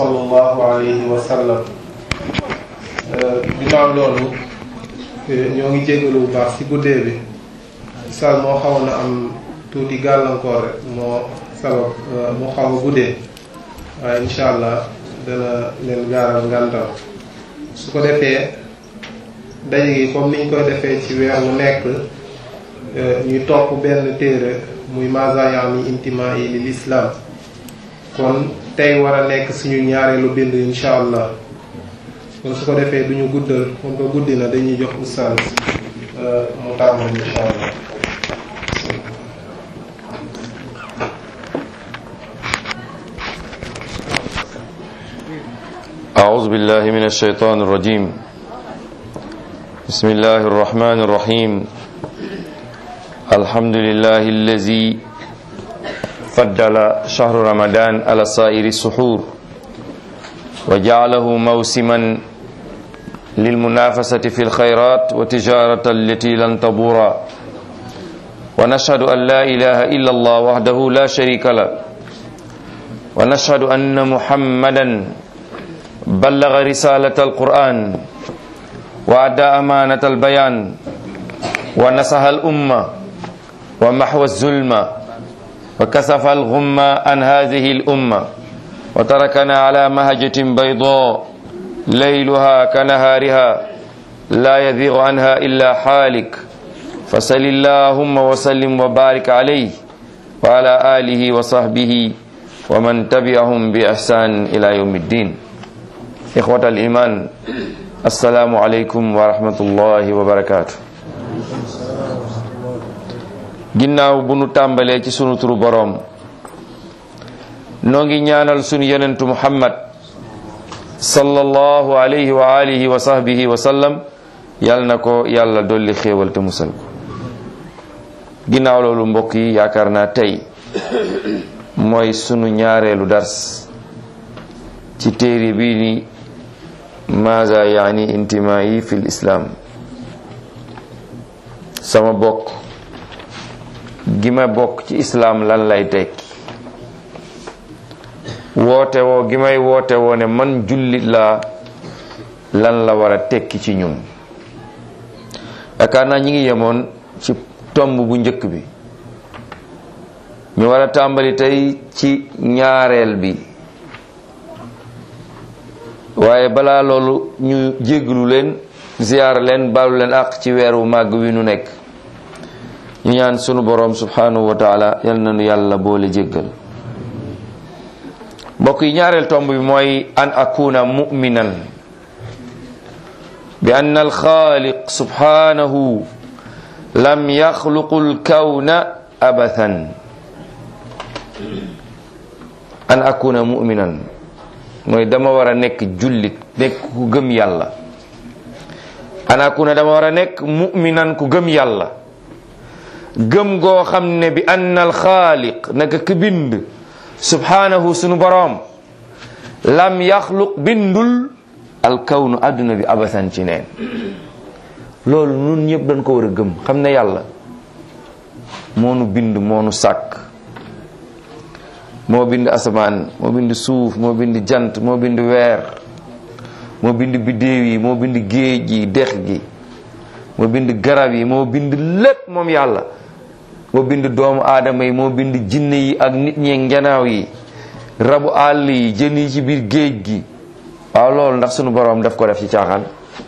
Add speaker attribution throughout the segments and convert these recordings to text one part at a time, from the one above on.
Speaker 1: sallallahu alayhi wa sallam ginnaaw loolu ñoo ngi jégalu bu baax ci guddee bi sal moo xawoon na am tuuti gàllankoor rek moo sabab mu xaw a guddee waaye incha allah dana leen gaaral ngàntal su ko defee daje gi comme niñ koy defee ci weer mu nekk ñuy topp benn téere muy maza yaani intima yi lil islam kon tey war a nekk suñu ñaareelu bind incha allah kon su ko defee duñu guddal comme que guddi na dañuy jox ustaas mu tàmbali incha allah
Speaker 2: أعوذ بالله من الشيطان الرجيم بسم الله الرحمن الرحيم الحمد لله الذي فضل شهر رمضان على سائر السحور وجعله موسما للمنافسة في الخيرات وتجارة التي لن تبور ونشهد أن لا إله إلا الله وحده لا شريك له ونشهد أن محمدا بلغ رسالة القرآن وأدى أمانة البيان ونصح الأمة ومحو الظلم وكسف الغم عن هذه الأمة وتركنا على مهجة بيضاء ليلها كنهارها لا يذيغ عنها إلا حالك فصل اللهم وسلم وبارك عليه وعلى آله وصحبه ومن تبعهم بإحسان إلى يوم الدين إخوة الإيمان السلام عليكم ورحمة الله وبركاته ginnaaw bu nu tàmbalee ci sunu turu boroom noo ngi ñaanal sunu yonentu muhammad sallallahu alayhi wa alihi wa sahbihi wa sallam yal na ko yàlla dolli xéewal te musal ko ginnaaw loolu mbokk yi yaakaar naa tey mooy sunu ñaareelu dars ci téere bii ni maza yaani intimaayi fil islam sama bokk gi ma bokk ci islaam lan lay tekki woote woo gi may woote woo ne man jullit laa lan la war a tekki ci ñun yaakaar naa ñi ngi yemoon ci tomb bu njëkk bi ñu war a tàmbali tey ci ñaareel bi waaye balaa loolu ñu jéggalu leen ziyaar leen baalu leen àq ci weeru màgg wi nu nekk ñu ñaan sunu boroom subhanahu wa taala yal na nu yàlla boole jéggal mbokk yi ñaareel tomb bi mooy an akuna mu'minan bi ann alxaaliq subhanahu lam yaxluqu lkawna abathan an akuna mu'minan mooy dama war a nekk jullit nekk ku gëm yàlla an akuna dama war a nekk mu'minan ku gëm yàlla gëm goo xam ne bi ann alxaaliq naka ki bind subhanahu sunu boroom lam yaxluq bindul alkawnu àdduna bi abasan ci neen loolu nun ñëpp dañ ko war a gëm xam ne yàlla moonu bind moonu sàkk moo bind asamaan moo bind suuf moo bind jant moo bind weer moo bind biddéew yi moo bind géej gi dex gi moo bind garab yi moo bind lépp moom yàlla moo bind doomu aadama yi moo bind jinne yi ak nit ñi ngenaaw yi rabu àll yi jën yi ci biir géej gi waaw loolu ndax sunu boroom daf ko def ci caaxaan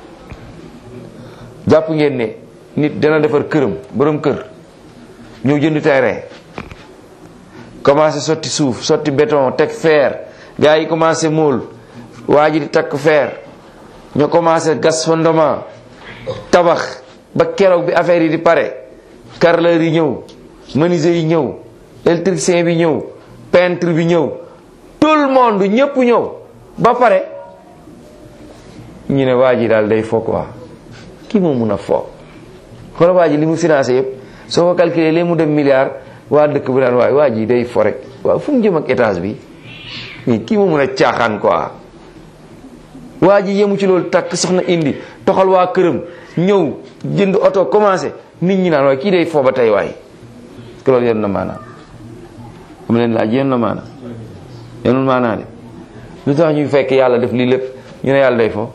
Speaker 2: jàpp ngeen ne nit dana defar këram borom kër ñëw jënd terrain commencé sotti suuf sotti béton teg fer gars yi commencé mool waa ji di takk fer ñu commencé gas fondement tabax ba keroog bi affaire yi di pare carreleur yi ñëw menuisier yi ñëw électricien bi ñëw peintre bi ñëw tout le monde ñëpp ñëw ba pare ñu ne waa ji daal day fo quoi kii moo mun a fo xoolal waa ji li mu financé yëpp soo ko calculé léegi mu dem milliard waa dëkk bi daan waaye waa ji day fo rek waaw fu mu jëm ak étage bi mais kii moo mun a caaxaan quoi waa ji yemu ci loolu takk soxna indi toxal waa këram ñëw jënd oto commencé nit ñi naan waaye kii day fo ba tey waay que loolu yenn na maanaa am leen laaj yenn na maanaa yenul maanaa de lu tax ñuy fekk yàlla def lii lépp ñu ne yàlla day fo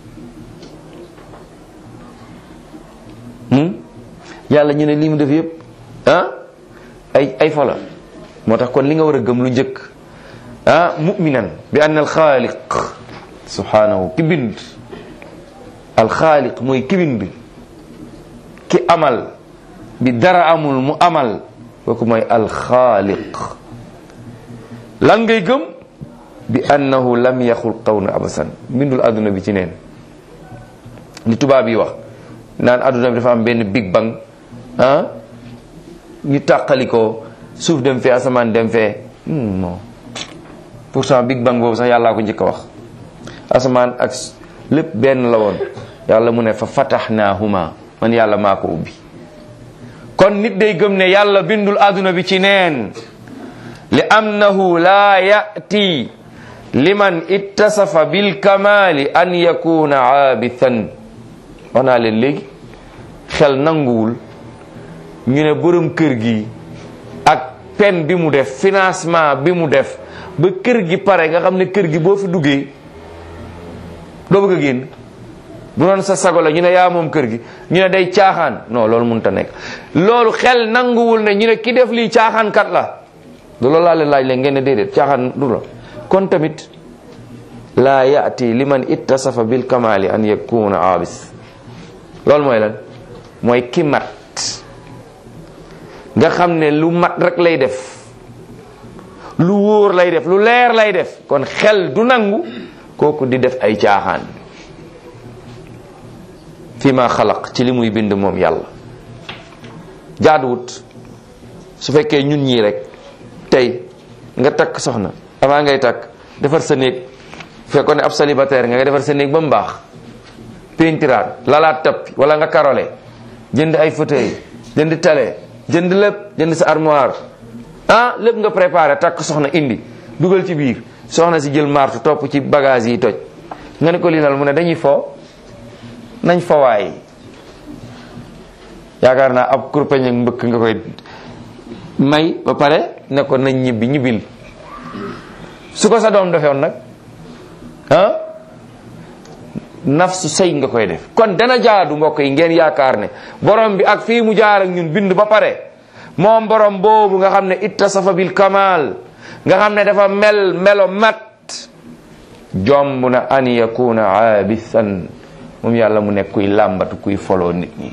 Speaker 2: yàlla ñu ne lii mu def yëpp ah ay ay fo la moo tax kon li nga war a gëm lu njëkk ah muminan bi anna alxaaliq subhanahu ki bind alxaaliq mooy ki bind ki amal bi dara amul mu amal kooku mooy alxaaliq lan ngay gëm bi annahu lam yaxul qawna abasan bindul adduna bi ci neen li tubaab yi wax naan adduna bi dafa am benn big bang ah ñu tàqalikoo suuf dem fee asamaan dem fee non pourtant big bang boobu sax yàllaa ko njëkk a wax asamaan ak lépp benn la woon yàlla mu ne fa fataxnaahuma man yàlla maa ko ubbi kon nit day gëm ne yàlla bindul adduna bi ci neen li annahu laa yati liman ittasafa bilkamali an yakuna aabithan wax naa leen léegi xel nanguwul ñu ne borom kër gi ak pen bi mu def financement bi mu def ba kër gi pare nga xam ne kër gi boo fi duggee doo bëgg a génn bu doon sa sago la ñu ne yaa moom kër gi ñu ne day caaxaan non loolu mënut a nekk loolu xel nanguwul ne ñu ne ki def lii caaxaan kat la loolu laa leen laaj leen ngeen ne déedéet caaxaan du la kon tamit laa yaati liman ittasafa bil kamali an yakuna aabis loolu mooy lan mooy ki mat nga xam ne lu mat rek lay def lu wóor lay def lu leer lay def kon xel du nangu kooku di def ay caaxaan fi ma xalaq ci li muy bind moom yàlla jaaduwut su fekkee ñun ñii rek tey nga takk soxna avant ngay takk defar sa néeg fekkoon ne ab célibataire nga nga defar sa néeg ba mu baax pentiraat lalaat tappi wala nga karole jënd ay fauteuil jënd télé jënd lépp jënd sa armoire ah lépp nga préparé takk soxna indi dugal ci biir soxna si jël martu topp ci bagage yi toj nga ne ko lii mu ne dañuy fo nañ fowaay yaakaar naa ab kurpeñ ak mbëkk nga koy may ba pare ne ko nañ ñibbi ñibbil su ko sa doom defewoon nag ah nafsu sëy nga koy def kon dana jaadu mbokk yi ngeen yaakaar ne borom bi ak fii mu jaar ak ñun bind ba pare moom borom boobu nga xam ne ittasafa bil kamal nga xam ne dafa mel melo mat jomb na an yakuna aabisan moom yàlla mu nekk kuy làmbatu kuy foloo nit ñi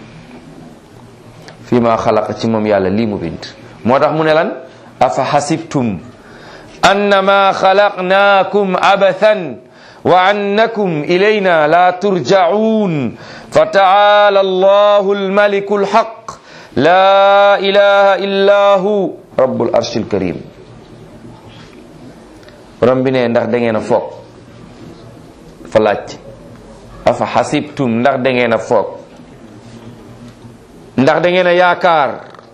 Speaker 2: fii ma xalaqa ci moom yàlla lii mu bind moo tax mu ne lan afa xasibtum annama xalaqnaakum abathan wa annakum ilayna la turjaun fa taala allahu almaliku alxaq la ilaha illa hu rabbul arshil karim borom bi ne ndax da ngeen a foog fa laaj afa xasibtum ndax da ngeen a foog ndax da ngeen a yaakaar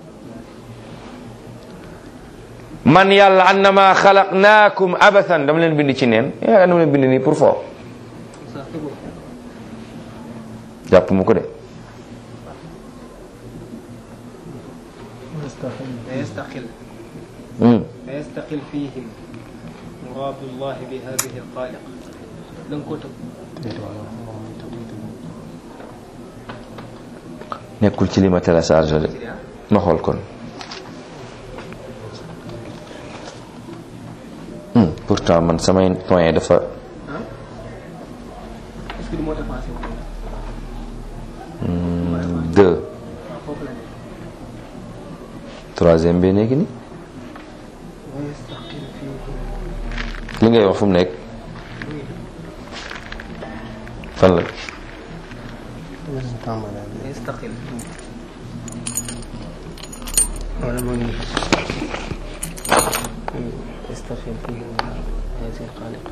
Speaker 2: man yàlla annama xalaqnaakum abathan dama leen bind ci neen yaakaar dama leen bind nii pour foo jàpp mu ko de
Speaker 3: فيستقل فيستقل فيهم مراد الله بهذه الخالق لن كتب
Speaker 2: nekkul ci li ma téléchargé de ma xool kon Hmm, pourtant man samay point dafa
Speaker 3: est-ce que du moo dépassé wu
Speaker 2: deux
Speaker 3: foofu la ne
Speaker 2: troisième bi nekk ni
Speaker 3: ويستقل فيهم
Speaker 2: li ngay wax fu mu nekk fan la
Speaker 3: ويستقل يستقل فيهم هذه الخالق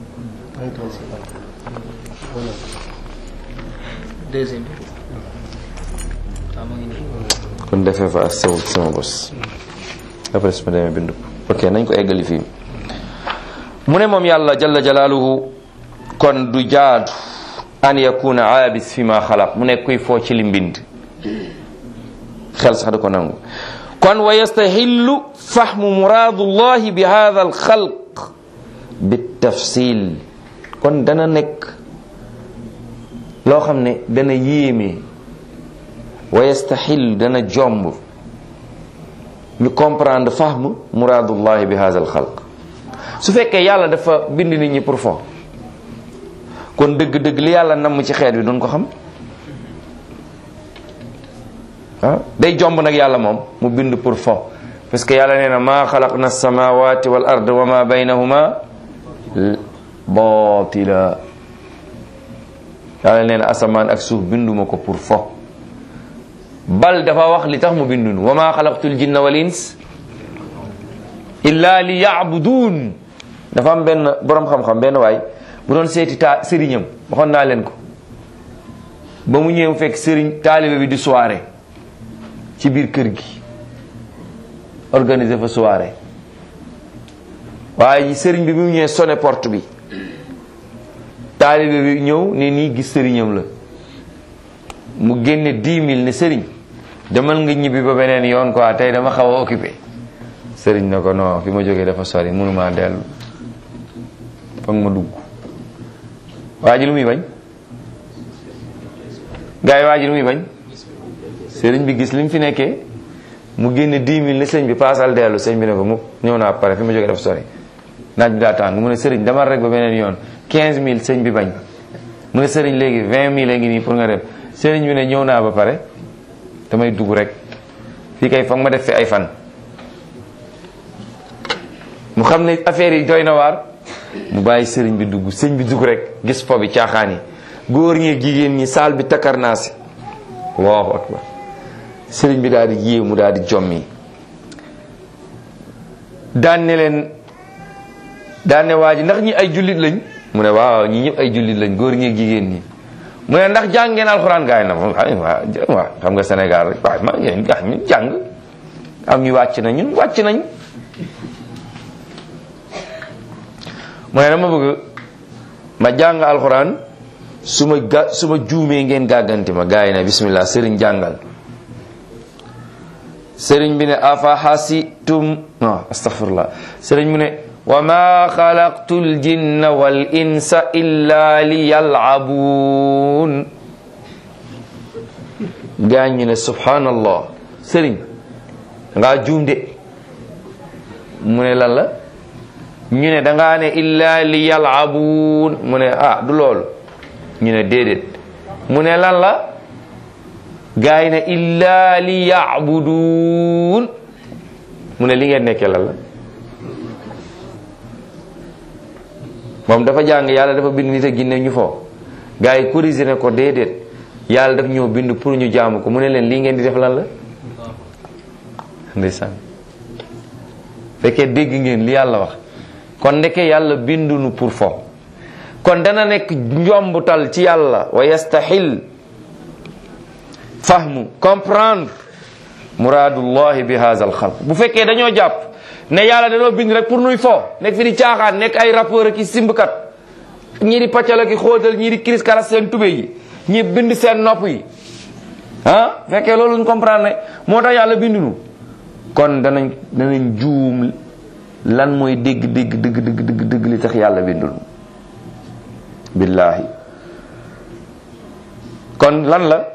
Speaker 3: deuxième bi waaw mu ngi nii
Speaker 2: kon defee fa as sewul sama bos après su ma demee bindu ko ok nañ ko eggali fii mu ne moom yàlla jalla jalaaluhu kon du jaadu an yakuna aabis fi ma xalaq mu nekk kuy foo ci li mbind xel sax da ko nangu kon wa yastahillu fahmu muradullahi bi hada alxalq bi tafsil kon dana nekk loo xam ne dana yéeme wa yastaxil dana jomb ñu comprendre fahm muraadullahi bi hadha al xalq su fekkee yàlla dafa bind nit ñi pour fo kon dëgg-dëgg li yàlla namm ci xeet bi duñ ko xam ah day jomb nag yàlla moom mu bind pour fo parce que yàlla nee na maa xalaqna samawati wal ard wa ma baynahuma baatila yàlla nee na asamaan ak suuf binduma ko pour fo bal dafa wax li tax mu bindun wa ma xalaqtul jinna wal ins illa li yaabuduun dafa am benn boroom xam-xam benn waay bu doon seeti taa sëriñam waxoon naa leen ko ba mu ñëw fekk sëriñ taalibe bi di soirée ci biir kër gi organiser fa soirée waaye sëriñ bi bi mu ñëwee sonné porte bi taalibe bi ñëw ne nii gis sëriñam la mu génne dix mille ne sëriñ demal nga ñibbi ba beneen yoon quoi tey dama xaw a occupé sëriñ na ko non fi ma jógee dafa sori mënuma dellu foog ma dugg waa ji lu muy bañ gars yi waa ji lu muy bañ sëriñ bi gis li mu fi nekkee mu génne dix mille ne sëñ bi paasal dellu sëñ bi ne ko mu ñëw naa pare fi ma jógee dafa sori naaj bi daa tàng mu ne sëriñ demal rek ba beneen yoon quinze mille sëñ bi bañ mu ne sëriñ léegi vingt mille a ngi nii pour nga dem sëriñ bi ne ñëw naa ba pare damay dugg rek fii kay foog ma def fi ay fan mu xam ne affaire yi doy na waar mu bàyyi sëriñ bi dugg sëñ bi dugg rek gis po bi caaxaan yi góor ñi jigéen ñi saal bi takkar naa si allahu akbar sëriñ bi daal di yéew mu daal di jommi daan ne leen daan ne waa ji ndax ñi ay jullit lañ mu ne waaw ñi ñëpp ay jullit lañ góor ñi jigéen ñi mu ne ndax jàng ngeen alxuraan gaay na waaw xam nga Sénégal rek waaye ma ngeen ñu jàng am ñu wàcc na ñun wàcc nañ mu ne dama bëgg ma jàng alxuraan su ma ga su ma juumee ngeen gàgganti ma gaay na bismillah sëriñ jàngal sëriñ bi ne afa xasitum non astaghfirullah sëriñ mu ne wa ma xalaqtu ljinna wal insa illa li yalabuun gaa ñu ne subhanallah sëriñ ngaa juum de mu ne lan la ñu ne dangaa ne illa li yalabuun mu ne ah du loolu ñu ne déedéet mu ne lan la gaa yi ne illa li yaabuduun mu ne li ngeen nekkee lan la moom dafa jàng yàlla dafa bind nit ak ginne ñu fo gaa yi corrigé ne ko déedéet yàlla daf ñëw bind pour ñu jaamu ko mu ne leen lii ngeen di def lan la ndeysaan fekkee dégg ngeen li yàlla wax kon ndeke yàlla bindunu pour fo kon dana nekk njombutal ci yàlla wa yastaxil fahmu comprendre muraadullahi bi haza al xalq bu fekkee dañoo jàpp ne yàlla dañoo bind rek pour nuy fo nekk fi di caaxaan nekk ay rappeur ki simbkat ñii di paccal ki xóotal ñii di kiris karas seen tube yi ñii bind seen nopp yi ah fekkee loolu ñu comprendre ne moo tax yàlla bindunu kon danañ danañ juum lan mooy dégg dégg dëgg dëgg dëgg dëgg li tax yàlla bindunu billahi kon lan la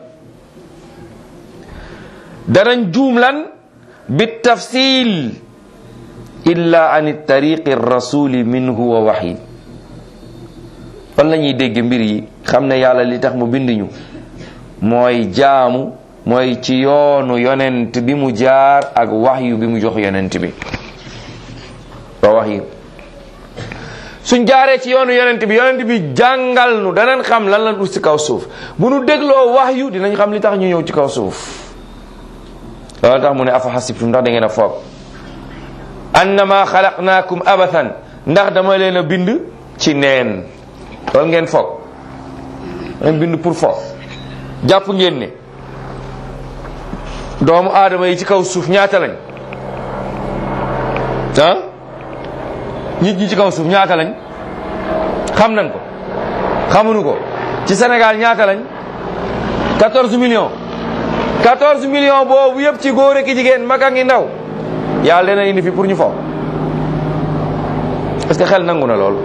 Speaker 2: danañ juum lan bi tafsil illa an tariqi rasuli minhu wa waxyi fan la ñuy dégg mbir yi xam ne yàlla li tax mu bind ñu mooy jaamu mooy ci yoonu yonent bi mu jaar ak waxyu bi mu jox yonent bi wa waxyu suñ jaaree ci yoonu yonent bi yonent bi jàngal nu danañ xam lan lan ut ci kaw suuf bu nu dégloo waxyu dinañ xam li tax ñu ñëw ci kaw suuf loolu tax mu ne afa xasibtum ndax da ngeen a foog annama xalaqnaakum abathan ndax dama leen a bind ci neen loolu ngeen foog ngeen bind pour foog jàpp ngeen ne doomu aadama yi ci kaw suuf ñaata lañ ah nit ñi ci kaw suuf ñaata lañ xam nañ ko xamuñu ko ci Sénégal ñaata lañ 14 millions 14 millions boobu yëpp ci góor ak jigéen mag ak ndaw yàlla dana indi fi pour ñu fo est-ce que xel nangu na lool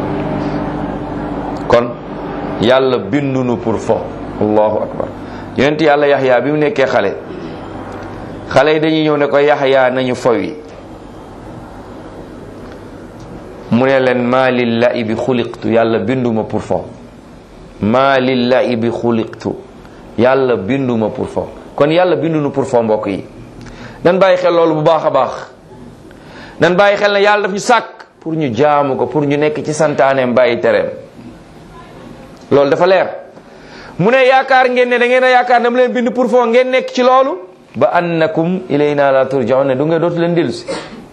Speaker 2: kon yàlla bindunu pour fo allahu akbar yonent yàlla yaxyaa bi mu nekkee xale xale yi dañuy ñëw ne ko yaxyaa nañu fowi mu ne leen maa lillahi bi xuliqtu yàlla binduma pour fo maa lillahi bi xuliqtu yàlla binduma pour fo kon yàlla bindunu pour fo mbokk yi nan bàyyi xel loolu bu baax a baax nan bàyyi xel ne yàlla daf ñu sàkk pour ñu jaamu ko pour ñu nekk ci santaaneem bàyyi tereem loolu dafa leer mu ne yaakaar ngeen ne da ngeen a yaakaar dama leen bind pour foo ngeen nekk ci loolu ba annakum ilayna la turjaun ne du ngeen dootu leen dellu si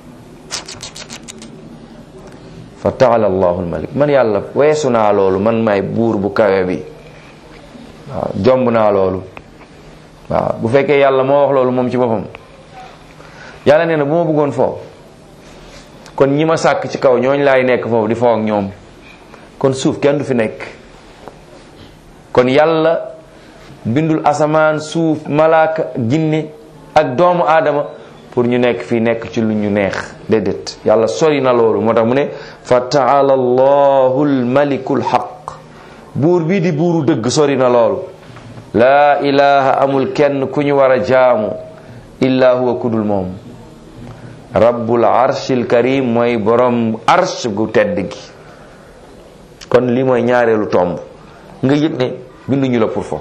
Speaker 2: fa taala allahu almalik man yàlla weesu naa loolu man may buur bu kawe bi waaw jomb naa loolu waaw bu fekkee yàlla moo wax loolu moom ci boppam yàlla nee na bu ma bëggoon foofu kon ñi ma sàkk ci kaw ñooñ laay nekk foofu di foo ak ñoom kon suuf kenn du fi nekk kon yàlla bindul asamaan suuf malaaka jinne ak doomu aadama pour ñu nekk fii nekk ci lu ñu neex déedéet yàlla sori na loolu moo tax mu ne fa taala allahu almaliku alxaq buur bii di buuru dëgg sori na loolu laa ilaha amul kenn ku ñu war a jaamu illa huwa kudul moom rabbul arshil karim mooy borom arsh gu tedd gi kon lii mooy ñaareelu tomb nga yëg ne binduñu la pour fo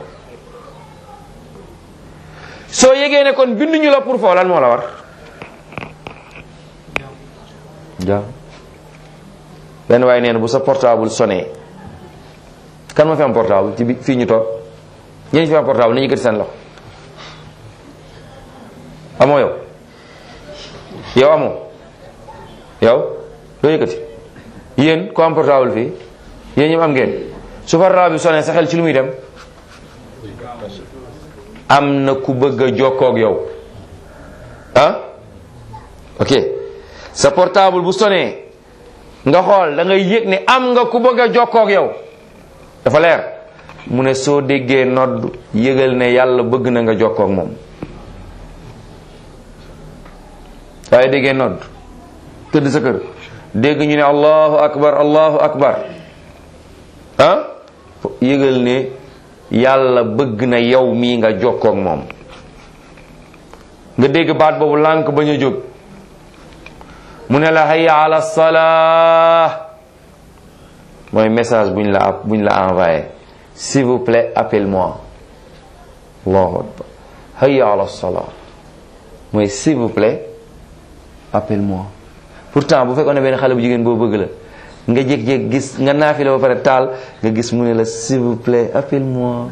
Speaker 2: soo yëgee ne kon binduñu la pour fo lan moo la war jaam benn waaye nee na bu sa portable sonné kan ma fi am portable ci bi fii ñu toog ñeen fi am portable ni ñu yëkkati seen loxo amoo yow yow amoo yow doo yëkkati yéen ko am portable fii yéen ñëpp am ngeen su portable bi sonné sa xel ci lu muy dem am na ku bëgg a jokkoog yow ah ok sa portable bu sonné nga xool da ngay yëg ne am nga ku bëgg a jokkoog yow dafa leer mu ne soo déggee nodd yëgal ne yàlla bëgg na nga jokkoog moom waaye déggee nodd tëdd sa kër dégg ñu ne allahu akbar allahu akbar ah yëgal ne yàlla bëgg na yow mii nga jokkoog moom nga dégg baat boobu lànk bañ a jóg mu ne la hayya ala salaa mooy message buñ la buñ la envoyé s'il vous plaît appelle-moi allahu akbar hayya ala salaa mooy s'il vous plaît appelle-moi pourtant bu fekkoon ne benn xale bu jigéen boo bëgg la nga jékki-jékki gis nga naafi la ba pare taal nga gis mu ne la s'il vous plaît appelle-moi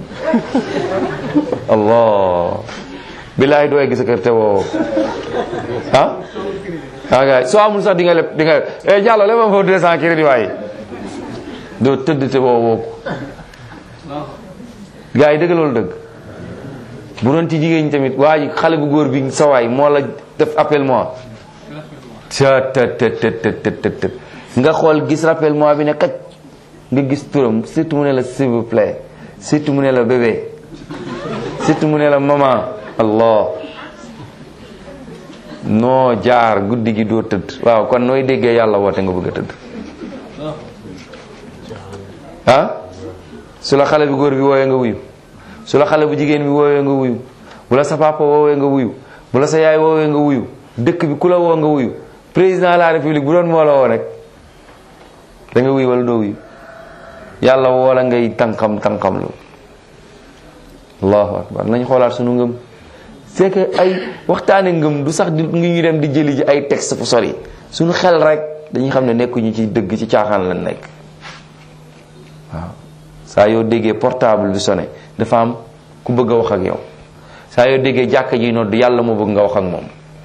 Speaker 2: allah billaay dooy gis a kër te woo ah ah gars soo amul sax di nga leb di nga eh jàllo le ma foofu deux cent crédit waaye doo tëdd te woo woo ko gars yi dëgg loolu dëgg bu doon ci jigéen ñi tamit waa ji xale bu góor bi sa waay moo la def appelle-moi ca të të të të të nga xool gis rappelle-moi bi ne kaj nga gis turam surtout mu ne la s'il vous plaît surtout mu ne la bébé surtout mu ne la maman allah noo jaar guddi gi doo tëdd waaw kon nooy déggee yàlla woote nga bëgg a tëdd ah su la xale bu góor bi woowee nga wuyu su la xale bu jigéen bi woowee nga wuyu bu la sa papa woowee nga wuyu bu la sa yaay woowee nga wuyu dëkk bi ku la woo nga wuyu président de la république bu doon moo la woo rek da nga wuyu wala doo wuyu yàlla woo la ngay tànkam tànkam lu allahu akbar nañ xoolaat sunu ngëm c'est que ay waxtaane ngëm du sax di ngi ñu dem di jëli ji ay texte fu sori suñu xel rek dañuy xam ne nekkuñu ci dëgg ci caaxaan lañ nekk waaw saa yoo déggee portable bi sonné dafa am ku bëgg a wax ak yow saa yoo déggee jàkka ji nodd yàlla moo bëgg nga wax ak moom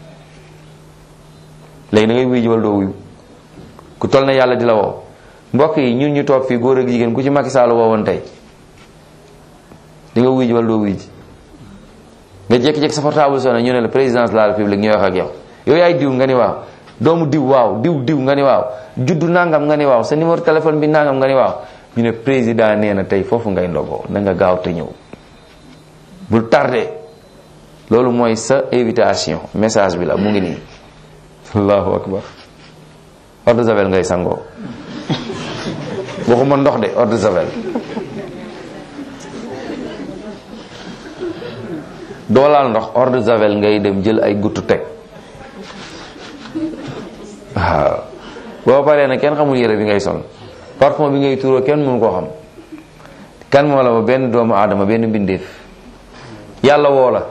Speaker 2: léegi da ngay wuyu ji wala doo wuyu ku toll na yàlla di la woo mbokk yi ñun ñu toog fii góor ak jigéen ku ci Macky Sall woowoon tey di nga wuyu ji wala doo wuyu ji nga jékki-jékki sa portable sonné ñu ne la présidence de la république ñooy wax ak yow yow yaay diw nga ni waaw doomu diw waaw diw diw nga ni waaw juddu nangam nga ni waaw sa numéro téléphone bi nangam nga ni waaw ñu ne président nee na tey foofu ngay ndogoo na nga gaaw te ñëw bul tardé loolu mooy sa invitation message bi la mu ngi nii allahu akbar eau de javel ngay sangoo waxuma ndox de eau de javel doo laal ndox eau de javel ngay dem jël ay guttu teg waaw boo paree nag kenn xamul yére bi ngay sol parfum bi ngay tuuroo kenn mënu koo xam kan moo la ba benn doomu aadama benn mbindeef yàlla woo la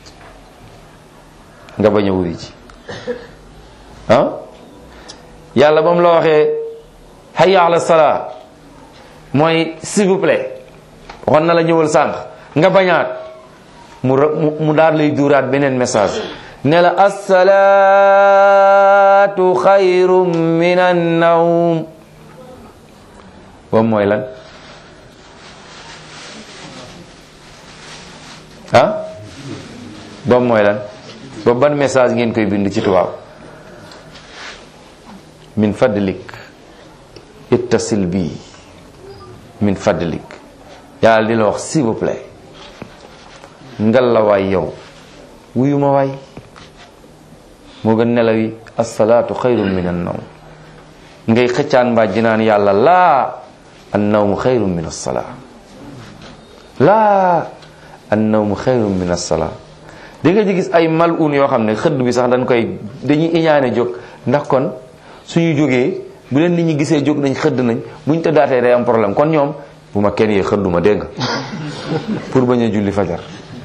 Speaker 2: nga bañ a wuri ci ah yàlla ba mu la waxee hayya ala salaa mooy s'il vous plaît waxoon na la ñëwal sànq nga bañaat mu mu daal lay duuraat beneen message ne la assalaatu xayrum min annawm boobu mooy lan ah boobu mooy lan boobu ban message ngeen koy bind ci tubaab min fadlik ittasil bi min fadlik yàlla di la wax s'il vous plaît ngal la waay yow wuyu ma waay moo gën nelaw yi asalaatu xayrun min an nawm ngay xëccaan mbaa jinaan yàlla laa an nawmu xayrun min assalaa laa an nawmu xayrun min assalaa di nga ci gis ay mal un yoo xam ne xëdd bi sax dañ koy dañuy iñaane jóg ndax kon suñu jógee bu leen nit ñi gisee jóg nañ xëdd nañ buñ tëddaatee day am problème kon ñoom bu ma kenn yee xëdduma dégg nga pour bañ a julli fajar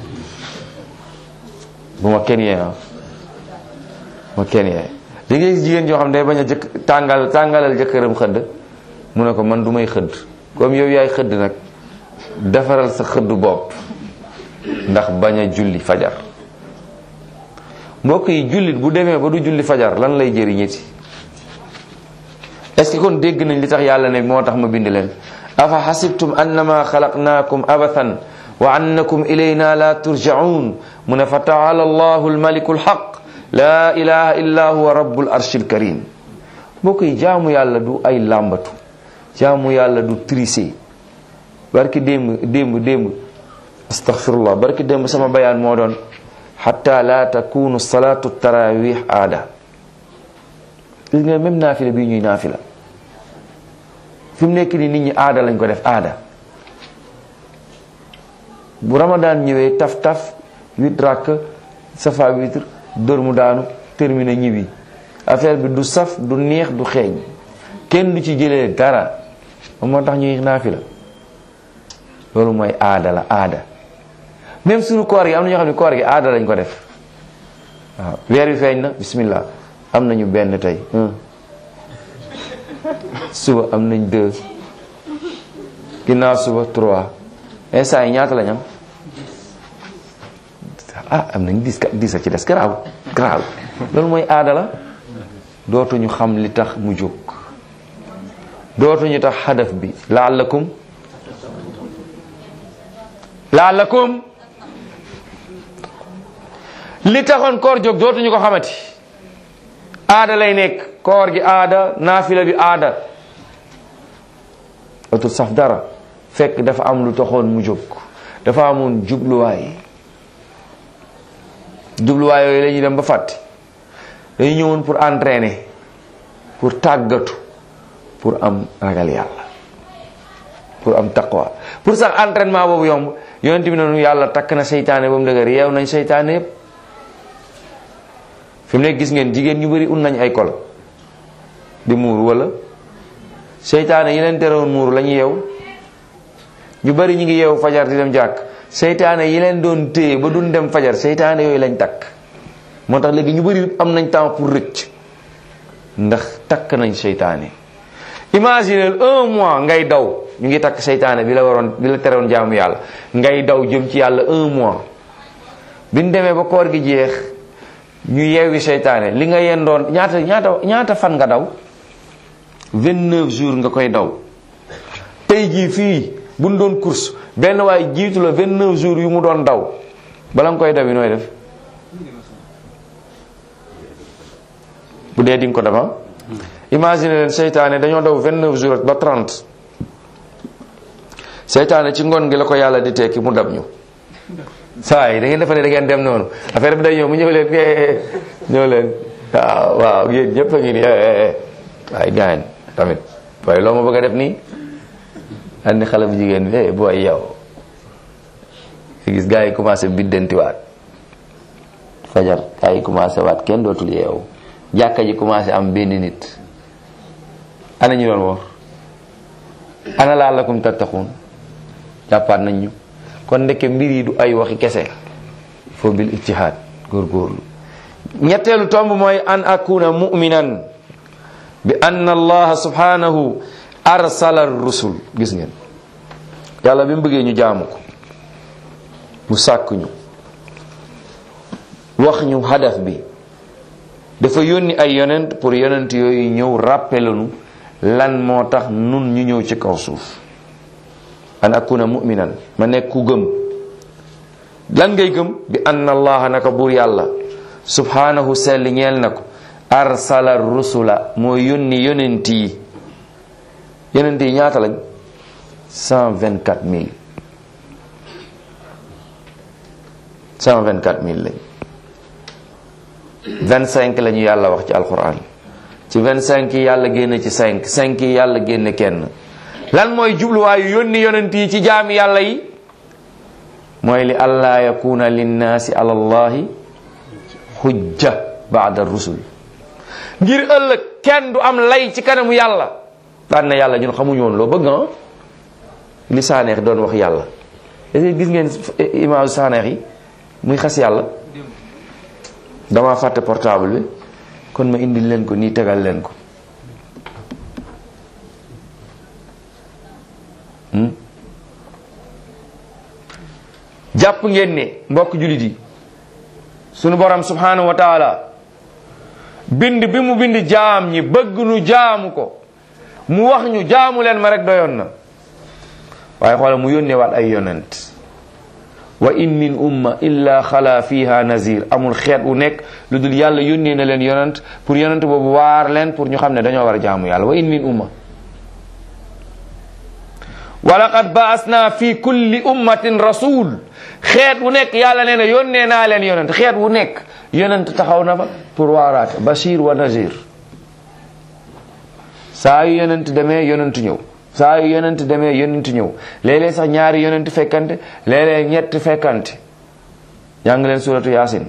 Speaker 2: bu ma kenn yee ah ma kenn yee da ngay gis jigéen joo xam ne day bañ a jëkk tàngal tàngalal jëkkëram xëdd mu ne ko man du may xëdd comme yow yaay xëdd nag defaral sa xëdd bopp ndax bañ a julli fajar mbokk yi jullit bu demee ba du julli fajar lan lay jëriñeti est-ce que kon dégg nañ li tax yàlla ne moo tax ma bind leen afa xasibtum annama xalaqnaakum abathan wa annakum ilayna la turjaun mu ne fa taala allahu almaliku alxaq la ilaha illa huwa rabbul arshil karim mbokk yi jaamu yàlla du ay làmbatu jaamu yàlla du tricher barki démb démb démb astaghfirullah barki démb sama bayaan moo doon xatta la takunu salatu tarawih aada gis nga même naafila bii ñuy naafila fi mu nekk ni nit ñi aada lañ ko def aada bu ramadan ñëwee taf taf huit rakk safa witre dóor mu daanu terminé ñibbi affaire bi du saf du neex du xeeñ kenn du ci jëlee dara moo tax ñuy naafila loolu mooy aada la aada même suñu koor gi am na ñoo xam ne koor gi aada lañ ko def waaw weer wi feeñ na bismillah am nañu benn tey suba am nañ deux ginnaaw suba trois instant yi ñaata lañ am ah am nañ dix dix a ci des garaaw garaaw loolu mooy aada la dootuñu xam li tax mu jóg dootuñu tax xadaf bi laallakum laallakum li taxoon koor jóg dootuñu ko xamati aada lay nekk koor gi aada naafila bi aada otul saf dara fekk dafa am lu taxoon mu jóg dafa amoon jubluwaay jubluwaay yooyu la ñuy dem ba fàtte dañu ñëwoon pour entraîner pour tàggatu pour am ragal yàlla pour am taqwa pour sax entraînement boobu yomb yonent bi noonu yàlla takk na seytaane ba mu dëgër yeew nañ seytaane yépp fi mu nekk gis ngeen jigéen ñu bari un nañ ay kol di muuru wala seytaane yi leen terewoon muuru la ñu yeew ñu bari ñu ngi yeewu fajar di dem jàkk seytaane yi leen doon téye ba duñ dem fajar seytaane yooyu lañ takk moo tax léegi ñu bari am nañ temps pour rëcc ndax takk nañ seytaane imagine un mois ngay daw ñu ngi takk seytaane bi la waroon bi la terewoon jaamu yàlla ngay daw jëm ci yàlla un mois bi ñu demee ba koor gi jeex ñu yeewi seytaane li nga yendoon ñaata ñaata ñaata fan nga daw 29 jours nga koy daw tey jii fii buñ doon course benn waaye jiitu la 29 jours yu mu doon daw bala nga koy daw yi nooy def bu dee di nga ko dema imagine leen seytaane dañoo daw 29 jours ba 30 seytaane ci ngoon gi la ko yàlla di tekki mu dab ñu saa yi da ngeen defa ne da ngeen dem noonu affaire bi day ñëw mu ñëw leen ñëw leen waaw waaw yéen ñëpp a ngi nii waaye gaañ tamit waaye loo ma bëgg a def nii andi xale bu jigéen bi eh booy yow gis gars yi commencé biddantiwaat fajar gars yi commencé waat kenn dootul yeewu jàkka ji commencé am benn nit ana ñu doon woor ana laalakum tattaxuun jàppaat nañ ñu kon ndeke mbir yi du ay waxi kese foo bil ijtihaad góorgóorlu ñetteelu tomb mooy an akuna mu'minan bi anna allaha subhanahu arsala rusul gis ngeen yàlla bi mu bëggee ñu jaamu ko mu sàkk ñu wax ñu hadaf bi dafa yónni ay yonent pour yonent yooyu ñëw rappelanu lan moo tax nun ñu ñëw ci kaw suuf an akuna mu'minan ma nekk ku gëm lan ngay gëm bi anna allaha naka buur yàlla subhanahu sell ñeel na ko arsala rusula moo yónni yonent yi yonent yi ñaata lañ cent vingt quatre mille cent vingt quatre mille lañ vingt cinq la ñu yàlla wax ci alquran ci vingt cinq yi yàlla génne ci cinq cinq yi yàlla génne kenn lan mooy jubluwaayu yónni yonent yi ci jaami yàlla yi mooy li allah yakuna linnaasi ala allahi hujja baada rusul ngir ëllëg kenn du am lay ci kanamu yàlla daan na yàlla ñun xamuñu woon loo bëgg ah li saaneex doon wax yàlla est-ce que gis ngeen image saaneex yi muy xas yàlla dama fàtte portable bi kon ma indil leen ko nii tegal leen ko jàpp ngeen ne mbokk jullit yi sunu borom subhanahu wa taala bind bi mu bind jaam ñi bëgg nu jaamu ko mu wax ñu jaamu leen ma rek doyoon na waaye xoola mu yónnee waat ay yonent wa in min umma illa xala fiha nazir amul xeet wu nekk lu dul yàlla yónnee na leen yonent pour yonent boobu waar leen pour ñu xam ne dañoo war a jaamu yàlla wa in min umma wa laqad baasna fi kulli ummatin rasul xeet wu nekk yàlla nee na yónnee naa leen yonent xeet wu nekk yonent taxaw na fa pour waaraate bashir wa nazir saa yu yonent demee yonent ñëw saa yu yonent demee yonent ñëw léeg-léeg sax ñaari yonent fekkante léeg-léeg ñett fekkante jàng leen suratu yaasin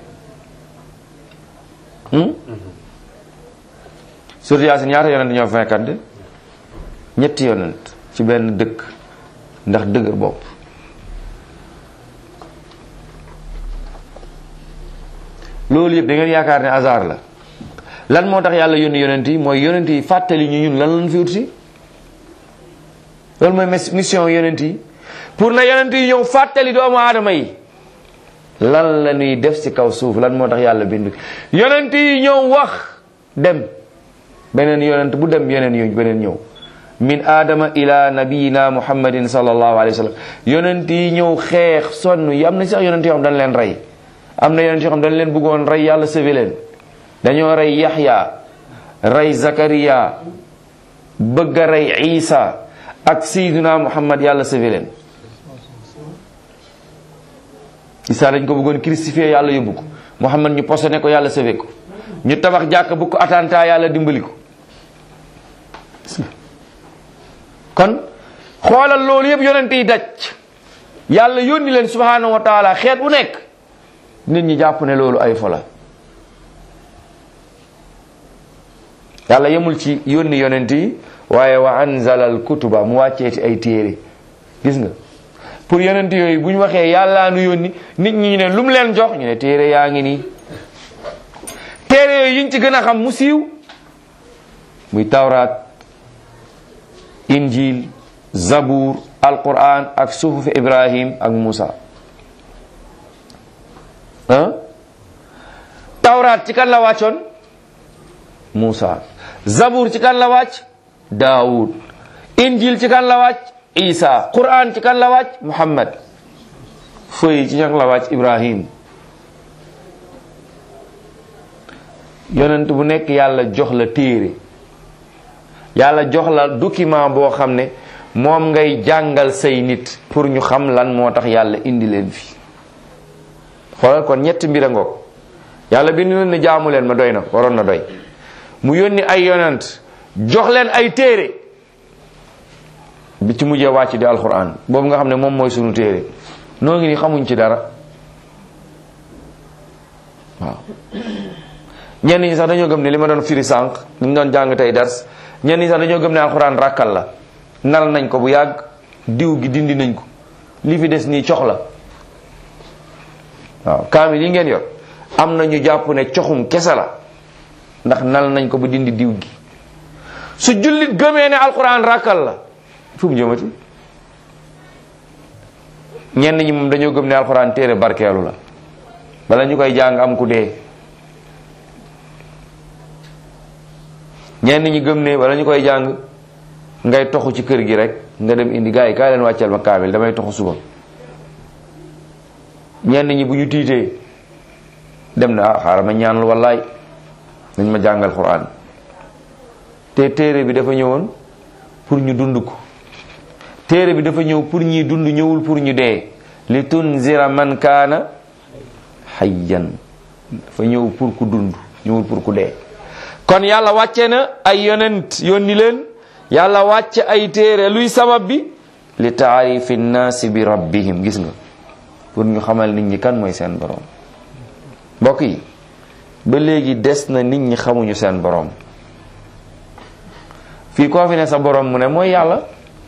Speaker 2: suratu yaasin ñaata yonent ñoo fekkante ñetti yonent ci benn dëkk ndax dëgër bopp loolu yëpp da ngeen yaakaar ne hasard la lan moo tax yàlla yónni yonent yi mooy yonent yi fàttali ñu ñun lan lañ fi ut si loolu mooy mission yonent yi pour na yonent yi ñëw fàttali doomu aadama yi lan la ñuy def ci kaw suuf lan moo tax yàlla bind yonent yi ñëw wax dem beneen yonent bu dem yeneen yo beneen ñëw min aadama ila nabiyina muhammadin sallallahu alayhi wa sallam yonent yi ñëw xeex sonn yi am na sax yonent yoo xam dañ leen rey am na yonent yoo xam dañ leen bëggoon rey yàlla sauvé leen dañoo rey yaxya rey zakariya bëgg a rey isa ak sayduna muhammad yàlla sauvé leen isa dañ ko bëggoon crucifié yàlla yóbbu ko muhammad ñu posone ko yàlla sauvé ko ñu tabax jàkk bu ko attentat yàlla dimbali ko kon xoolal loolu yëpp yonent yi daj yàlla yónni leen subhanahu wa taala xeet bu nekk nit ñi jàpp ne loolu ay fola yàlla yemul ci yónni yonent yi waaye wa anzala al kutuba mu wàcceeti ay téere gis nga pour yonent yooyu bu ñu waxee yàllaa nu yónni nit ñi ne lu mu leen jox ñu ne téere yaa ngi nii téere yooyu yiñ ci gën a xam mu siiw muy tawraat injil zabur alquran ak suhufi ibrahim ak musa ah tawraat ci kan la wàccoon musa zabur ci kan la wàcc daawud injil ci kan la wàcc isa quran ci kan la wàcc muhammad fëy ci kan la wàcc ibrahim yonent bu nekk yàlla jox la téere yàlla jox la document boo xam ne moom ngay jàngal say nit pour ñu xam lan moo tax yàlla indi leen fi xoolal kon ñetti mbir a ngoog yàlla bind na ne jaamu leen ma doy na waroon na doy mu yónni ay yonent jox leen ay téere bi ci mujjee wàcc di alquran boobu nga xam ne moom mooy sunu téere noo ngi ni xamuñ ci dara waaw ñenn ñi sax dañoo gëm ne li ma doon firi sànq li ñu doon jàng tey dars ñenn ñi sax dañoo gëm ne alxuraan ràkkal la nal nañ ko bu yàgg diw gi dindi nañ ko li fi des nii cox la waaw kaamil yi ngeen yor am na ñu jàpp ne coxum kese la ndax nal nañ ko ba dindi diw gi su jullit gëmee ne alxuraan ràkkal la fu mu jëmati ñenn ñi moom dañoo gëm ne alxuraan téere barkeelu la bala ñu koy jàng am ku dee ñenn ñi gëm ne bala ñu koy jàng ngay toxu ci kër gi rek nga dem indi gars yi kaay leen wàcceel ma kaamil damay toxu suba ñenn ñi bu ñu tiitee dem na ah xaaral ma ñaanal wallaay nañ ma jàngal quran te téere bi dafa ñëwoon pour ñu dund ko téere bi dafa ñëw pour ñi dund ñëwul pour ñu dee li tunzira man kaana hayyan dafa ñëw pour ku dund ñëwul pour ku dee kon yàlla wàcce na ay yonent yónni leen yàlla wàcce ay téere luy sabab bi li taarifi nnaasi bi rabbihim gis nga pour ñu xamal nit ñi kan mooy seen boroom mbokk yi ba léegi des na nit ñi xamuñu seen boroom fii koo fi ne sa boroom mu ne mooy yàlla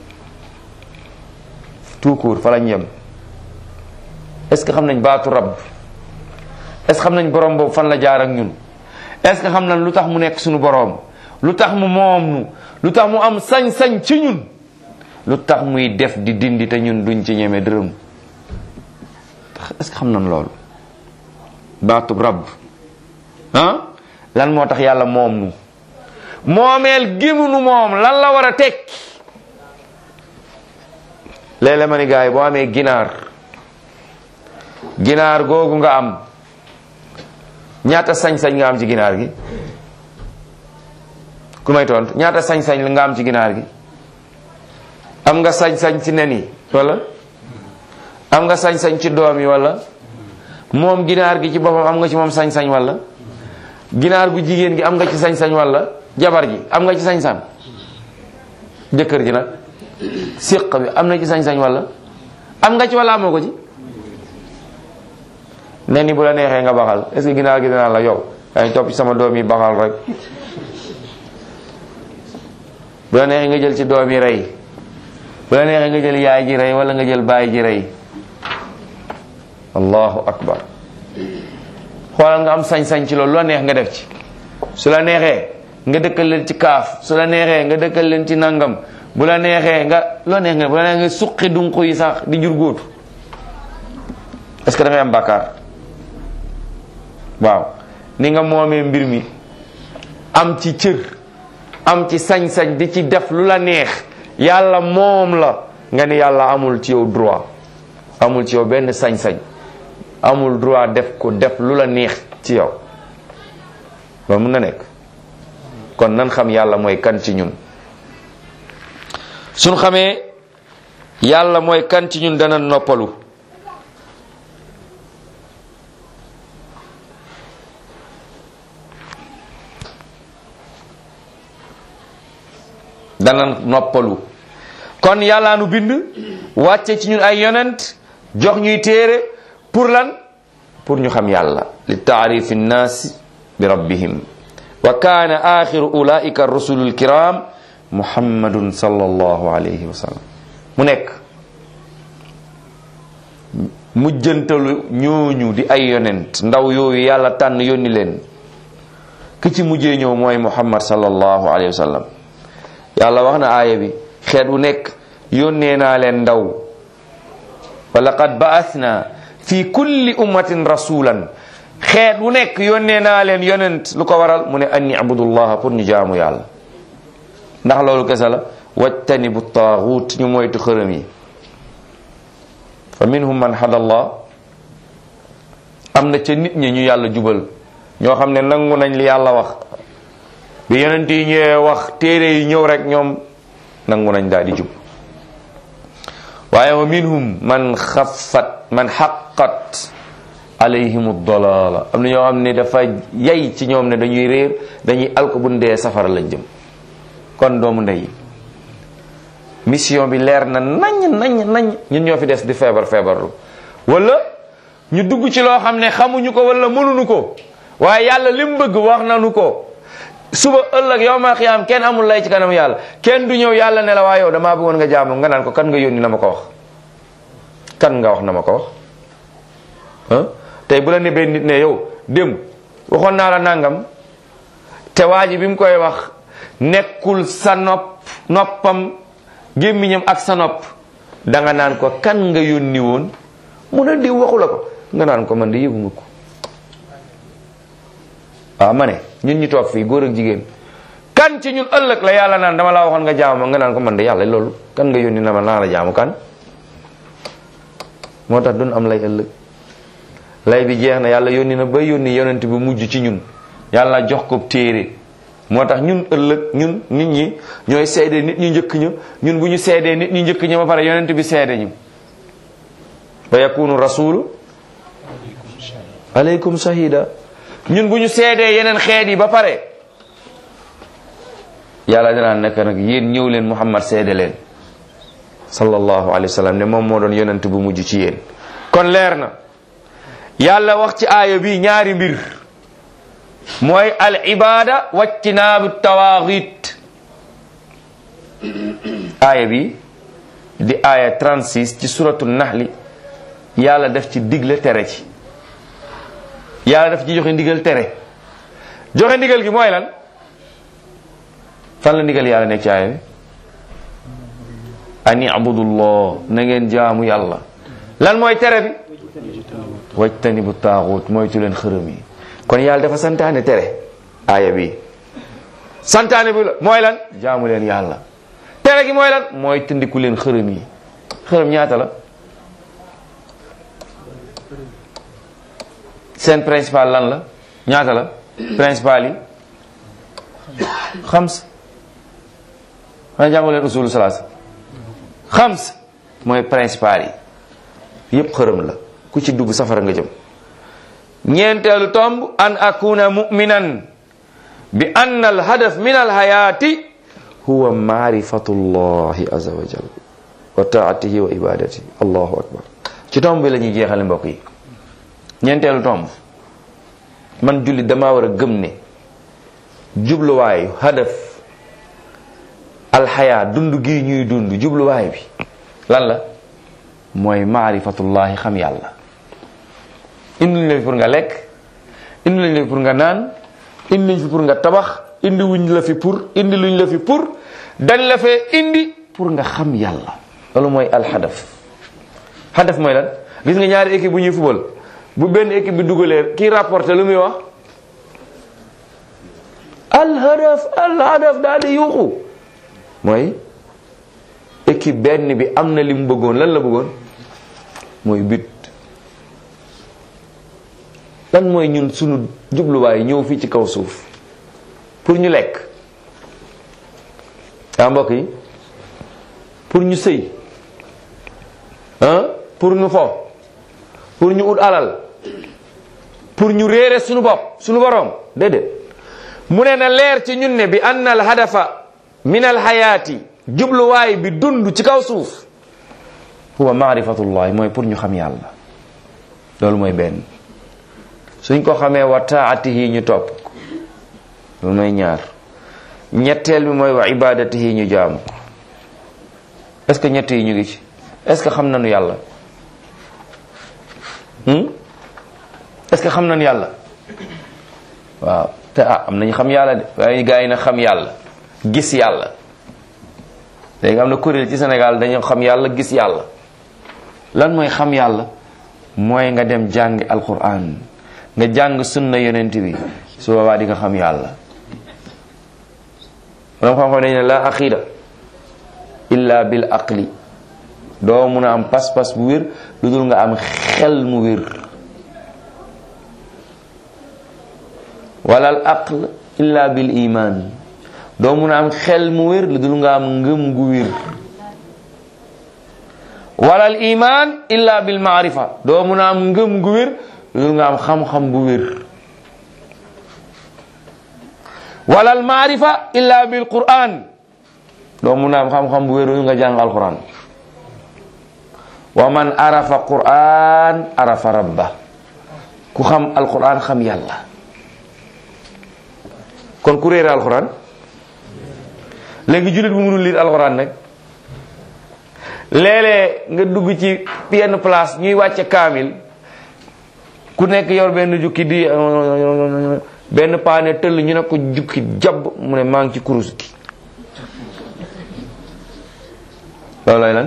Speaker 2: tout court fa lañ yem est-ce que xam nañ baatu rabb est-ce que xam nañ boroom boobu fan la jaar ak ñun est-ce que xam nañ lu tax mu nekk suñu boroom lu tax mu moom nu lu tax mu am sañ-sañ ci ñun lu tax muy def di dindi te ñun duñ ci ñeme dërëm est-ce que xam nañ loolu baatub rabb ah lan moo tax yàlla moom nu moomeel gimu nu moom lan la war a tekki léeg-léeg ma ni gars yi boo amee ginaar ginaar googu nga am ñaata sañ-sañ nga am ci ginaar gi ku may tontu ñaata sañ-sañ la nga am ci ginaar gi am nga sañ-sañ ci nen yi wala am nga sañ-sañ ci doom yi wala moom ginaar gi ci boppam am nga ci moom sañ-sañ wala ginaar gu jigéen gi am nga ci sañ-sañ wala jabar ji am nga ci sañ-sañ jëkkër ji nag siq bi am na ci sañ-sañ wala am nga ci wala amoo ko ci nen ni bu la neexee nga baxal est-ce que ginaar gi dinaa la yow yaa topp ci sama doom yi baxal rek bu la neexee nga jël ci doom yi rey bu la neexee nga jël yaay ji rey wala nga jël baay ji rey allahu akbar xoolal nga am sañ-sañ ci loolu lu la neex nga def ci su la neexee nga dëkkal leen ci kaaf su la neexee nga dëkkal leen ci nangam bu la neexee nga lu la neex nga bu la neexee nga suqi dunq yi sax di jur góotu est-ce que da ngay am bàkkaar waaw ni nga moomee mbir mi am ci cër am ci sañ-sañ di ci def lu la neex yàlla moom la nga ni yàlla amul ci yow droit amul ci yow benn sañ-sañ amul droit def ko def lu la neex ci yow loolu mun na nekk kon nan xam yàlla mooy kan ci ñun suñ xamee yàlla mooy kan ci ñun dana noppalu dana noppalu kon yàlla nu bind wàcce ci ñun ay yonent jox ñuy téere pour lan pour ñu xam yàlla li taarifi nnaasi bi rabbihim wa kaana axiru ulaika rusulu lkiram muhammadun sallallahu alayhi wa sallam mu nekk mujjantalu ñooñu di ay yonent ndaw yooyu yàlla tànn yónni leen ki ci mujjee ñëw mooy muhammad sallallahu alayhi wa sallam yàlla wax na aaya bi xeet wu nekk yónnee naa leen ndaw wa laqad ba'athna fi kulli ummatin rasulan xeet wu nekk yónnee naa leen yonent lu ko waral mu ne anni abudullaha pour ñu jaamu yàlla ndax loolu kese la wajtanibu taaxuut ñu moytu xërëm yi fa minhum man hada allah am na ca nit ñi ñu yàlla jubal ñoo xam ne nangu nañ li yàlla wax bi yonent yi ñëwee wax téere yi ñëw rek ñoom nangu nañ daal di jub waaye wa minhum man xaffat man xaqat alayhim dalala am na ñoo xam ne dafa yay ci ñoom ne dañuy réer dañuy alko bu ndee safara lañ jëm kon doomu ndey mission bi leer na nañ nañ nañ ñun ñoo fi des di feebar feebarlu wala ñu dugg ci loo xam ne xamuñu ko wala mënuñu ko waaye yàlla li mu bëgg wax nañu ko suba ëllëg yow ma xiyaam kenn amul lay ci kanam yàlla kenn du ñëw yàlla ne la waa yow damaa bëggoon nga jaamu nga naan ko kan nga yónni na ma ko wax kan nga wax na ma ko wax ah tey bu la nebee nit ne yow dem waxoon naa la nangam te waa ji bi mu koy wax nekkul sa nopp noppam gémmiñam ak sa nopp danga naan ko kan nga yónni woon mu ne diw waxu la ko nga naan ko man de yëguma ko waaw ma ne ñun ñu toog fii góor ak jigéen kan ci ñun ëllëg la yàlla naan dama laa waxoon nga jaamu ma nga naan ko man de yàlla loolu kan nga yónni na ma naa la jaamu kan moo tax dun am lay ëllëg lay bi jeex na yàlla yónni na ba yónni yonent bi mujj ci ñun yàlla jox ko téere moo tax ñun ëllëg ñun nit ñi ñooy seede nit ñu njëkk ña ñun bu ñu seedee nit ñu njëkk ña ba pare yonent bi seede ñu wa yakunu rasulu aleykum shahida ñun bu ñu seedee yeneen xeet yi ba pare yàlla dinaa nekk nag yéen ñëw leen muhammad seede leen sallallahu alayhi wa sallam ne moom moo doon yonent bu mujj ci yéen kon leer na yàlla wax ci aaya bi ñaari mbir mooy al ibada wajtinaabu tawaaxit aaya bi di aaya 36 ci suratu naxli yàlla def ci digle tere ci yàlla daf ci joxe ndigal tere joxe ndigal gi mooy lan fan la ndigal yàlla nekk ci aaya bi an ibudullah na ngeen jaamu yàlla lan mooy tere bi wajtanibu taaxut moytu leen xërëm yi kon yàlla dafa santaane tere aaya bi santaane bi la mooy lan jaamu leen yàlla tere gi mooy lan mooy tëndiku leen xërëm yi xërëm ñaata la seen principal lan la ñaata la principal yi xams xanaa jàngu leen usulu salaasa xams mooy principal yi yépp xërëm la ku ci dugg safara nga jëm ñeenteelu tomb an akuna muminan bi anna al hadaf min al hayati huwa maarifatu llahi azza wa jal wa taatihi wa ibadatihi allahu akbar ci tomb bi la ñuy jeexale mbokk yi ñeenteelu tomb man jullit damaa war a gëm ne jubluwaayu hadaf alxayaa dund gi ñuy dund jubluwaay bi lan la mooy maarifatullahi xam yàlla indi luñ la fi pour nga lekk indi luñ la fi pour nga naan indi luñ fi pour nga tabax indi wuñ la fi pour indi luñ la fi pour dañ la fee indi pour nga xam yàlla loolu mooy alxadaf xadaf mooy lan gis nga ñaari équipe bu ñuy fubal bu benn équipe bi dugalee kii rapporté lu muy wax alhadaf alhadaf daal di yuuxu mooy équipe benn bi am na li mu bëggoon lan la bëggoon mooy but lan mooy ñun sunu jubluwaay ñëw fii ci kaw suuf pour ñu lekk ah mbokk yi pour ñu sëy ah pour ñu fo pour ñu ut alal pour ñu réere sunu bopp sunu boroom déedéet mu ne na leer ci ñun ne bi anna al hadafa min al hayaati jubluwaay bi dund ci kaw suuf huwa maarifatullahi mooy pour ñu xam yàlla loolu mooy benn suñ ko xamee wa taatihi ñu topp loolu mooy ñaar ñetteel bi mooy wa ibadatihi ñu jaamu est ce que ñett yi ñu ngi ci est ce que xam nañu yàlla est ce que xam nañu yàlla waaw te ah am nañu xam yàlla de waaye gaa yi na xam yàlla gis yàlla léegi am na kuréel ci Sénégal dañu xam yàlla gis yàlla lan mooy xam yàlla mooy nga dem jàngi alquran nga jàng sunna yonent bi su boobaa di nga xam yàlla borom xam-xam dañ ne la aqida illa bil aqli doo mun a am pas-pas bu wér lu dul nga am xel mu wér wala al aql illa bil iman doo mun a am xel mu wér lu dul nga am ngëm gu wér wala al iman illa bil maarifa doo mun a am ngëm gu wér lu dul nga am xam-xam bu wér wala al maarifa illa bil quran doo mun a am xam-xam bu wéru nga jàng alquran wa man arafa quran arafa rabba ku xam alquran xam yàlla kon ku réere alquran léegi jullit bu mënul lire alquran nag léeg-léeg nga dugg ci yenn place ñuy wàcce kaamil ku nekk yor benn jukki di benn paane tëll ñu ne ko jukki jàbb mu ne maa ngi ci kurus gi loolu lay lan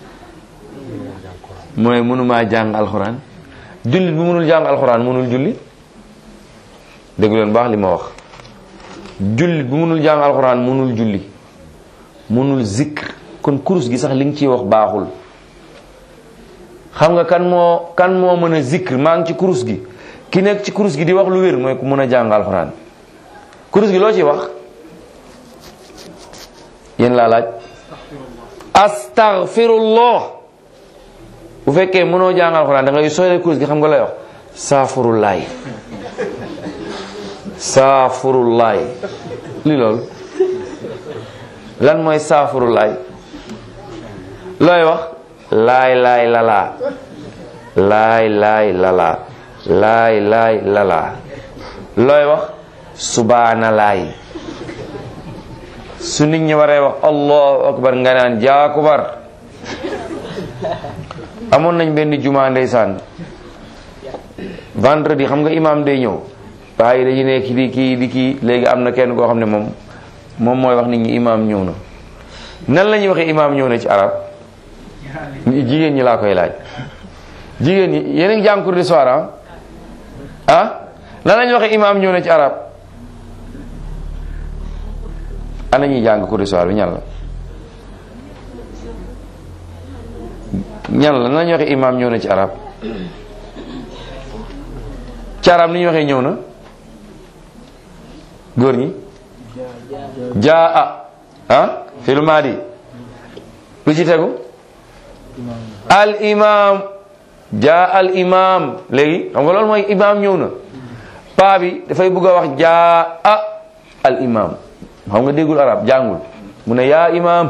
Speaker 2: mooy mënumaa jàng alxuraan jullit bu mënul jàng alxuraan mënul julli dégg leen baax li ma wax jullit bu mënul jàng alxuraan mënul julli mënul zikr kon kurus gi sax li nga ciy wax baaxul xam nga kan moo kan moo mën a zikr maa ngi ci kurus gi ki nekk ci kurus gi di wax lu wér mooy ku mën a jàng alxuraan kurus gi loo ciy wax yéen laa laaj astaghfirullah bu fekkee mënoo jàng alxuraan da ngay sooy kurus gi xam nga lay wax saafurullaay saafurullaay li loolu lan mooy saafurullaay looy wax laay laay lalaa laay laay lalaa laay laay lalaa looy wax subaana laay su nit ñi waree wax allahu akbar nga naan jaakubar amoon nañ benn juma ndeysaan vendredi xam nga imam day ñëw waaye dañu nekk di kii di kii léegi am na kenn koo xam ne moom moom mooy wax nit ñi imam ñëw na nan la ñuy waxee imam ñëw na ci arab jigéen ñi laa koy laaj jigéen ñi yéen a ngi jàng cours du soir ah ah nan la ñuy waxee imam ñëw na ci arab ana ñuy jàng cours du soir bi ñan la ñan la nan la ñuy waxee imam ñëw na ci arab ci arab ni ñuy waxee ñëw na góor ñi jaa a ah filu maadi lu ci tegu al imam jaa al imam léegi xam nga loolu mooy imam ñëw na paa bi dafay bëgg a wax jaa a al imam xam nga déggul arab jàngul mu ne yaa imam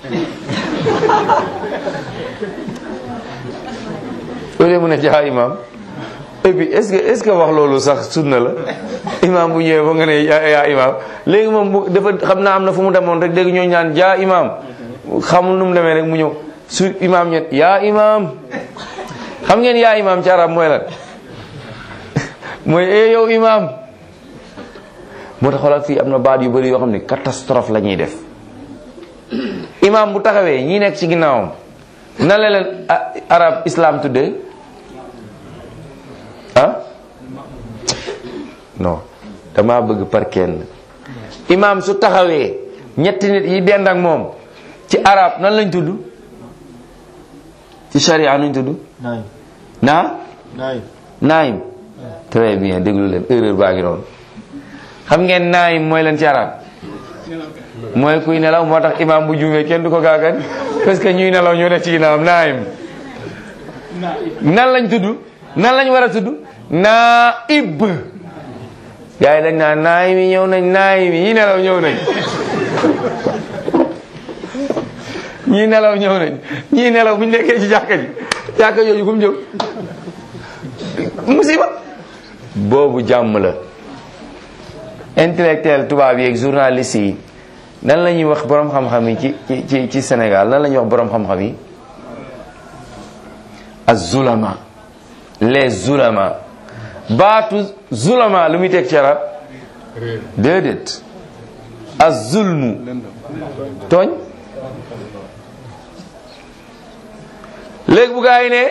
Speaker 2: loolu mu ne jaa imam et puis est-ce que est-ce que wax loolu sax sunna la imam bu ñëwee ba nga ne yaa yaa imam léegi moom bu dafa xam naa am na fu mu demoon rek dégg ñooñu naan jaa imam xamul nu mu demee rek mu ñëw su imam ñet yaa imam xam ngeen yaa imam ci arab mooy lan mooy e yow imam moo tax xoolal fii am na baat yu bëri yoo xam ne catastrophe la ñuy def imam bu taxawee ñi nekk ci ginnaawam na la leen arab islam tuddee ah non dama bëgg par kenn imam su taxawee ñetti nit yi dend ak moom ci arab nan lañ tudd ci sharia nuñ tudd
Speaker 4: naay
Speaker 2: naa
Speaker 4: naay
Speaker 2: naayim très bien déglu leen erreur baa ngi noonu xam ngeen naayim mooy leen ci arab mooy kuy nelaw moo tax imam bu juumee kenn du ko gaagan parce que ñuy nelaw ñoo ne ci ginnaawam naayim nan lañ tudd nan lañ war a tudd naib gars yi dañ naan naayim yi ñëw nañ naayim yi ñi nelaw ñëw nañ ñii nelaw ñëw nañ ñii nelaw bu ñu nekkee ci jàkka ji jàkka jooju fu mu jëm musiba boobu jàmm la intellectuel tubaab yi ak journaliste yi nan la ñuy wax borom xam-xam yi ci ci ci ci Sénégal nan la ñuy wax borom xam-xam yi az-zulama les zulama baatu zulama lu muy teg ci arab déedéet az-zulmu tooñ léegi bu gaa yi ne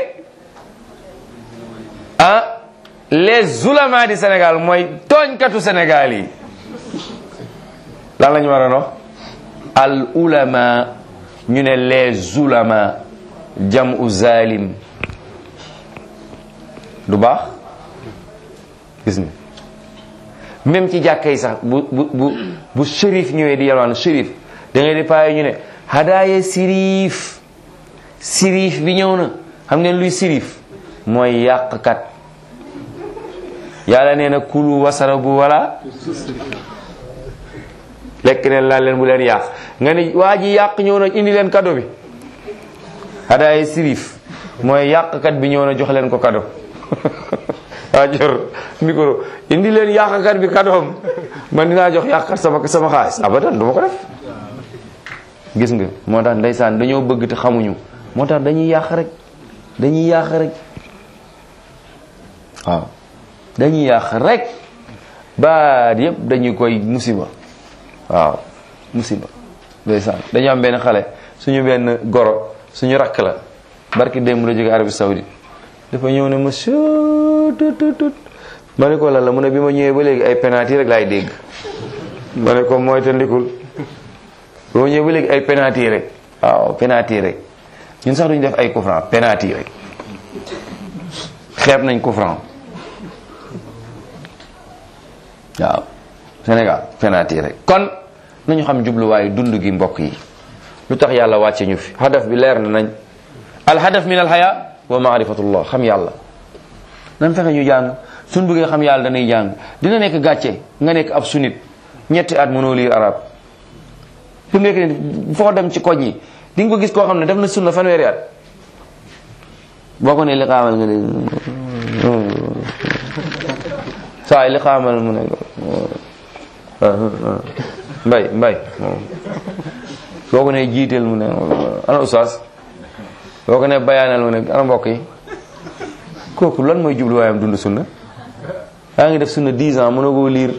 Speaker 2: ah les zulama di Sénégal mooy tooñkatu Sénégal yi lan la ñu war a wax al ulama ñu ne les zulama jamu zalim du baax gis nga même ci jàkka yi sax bu bu bu bu shérif ñëwee di yalwaan shérif da ngay di paaye ñu ne hadaaye sirif sirif bi ñëw na xam ngeen luy sirif mooy yàqkat yàlla nee na kulu wasarabu wala lekk leen laal leen bu leen yàq nga ni waa ji yàq ñëw na indi leen cadeau bi hadaaya sirif mooy yàqkat bi ñëw na jox leen ko cadeau waa jor micro indi leen yàqkat bi cadeau man dinaa jox yàqkat sama sama xaalis abadan du ma ko def gis nga moo tax ndeysaan dañoo bëgg te xamuñu moo tax dañuy yàq rek dañuy yàq rek waaw dañuy yàq rek baat yëpp dañu koy musiba waaw musiba ndeysaan dañu am benn xale suñu benn goro suñu rakk la barki démb la jóge Arabie Saoudite dafa ñëw ne monsieur tut tut tut ma ne ko lan la mu ne bi ma ñëwee ba léegi ay penalty rek laay dégg ma ne ko mooy te ndikul bi ma ñëwee ba léegi ay penalty rek waaw penalty rek ñun sax duñu def ay coup franc penalty rek xeeb nañ coup franc waaw Sénégal penalty rek kon nañu xam jubluwaayu dund gi mbokk yi lu tax yàlla wàcce ñu fi hadaf bi leer na nañ al hadaf min al haya wa maarifatullah xam yàlla nan fexe ñu jàng suñ bëggee xam yàlla danay jàng dina nekk gàcce nga nekk ab sunit ñetti at mënoo lire arab fi mu nekk nii foo dem ci koñ yi di nga ko gis koo xam ne def na sunna fanweeri at boo ko ne li xaamal nga ne saa yi li xaamal mu ne mbay mbay boo ko ne jiiteel mu ne ana ustaas boo ko ne bayaanal mu ne ana mbokk yi kooku lan mooy jubluwaayam dund sunna yaa ngi def sunna 10 ans mënoo koo liir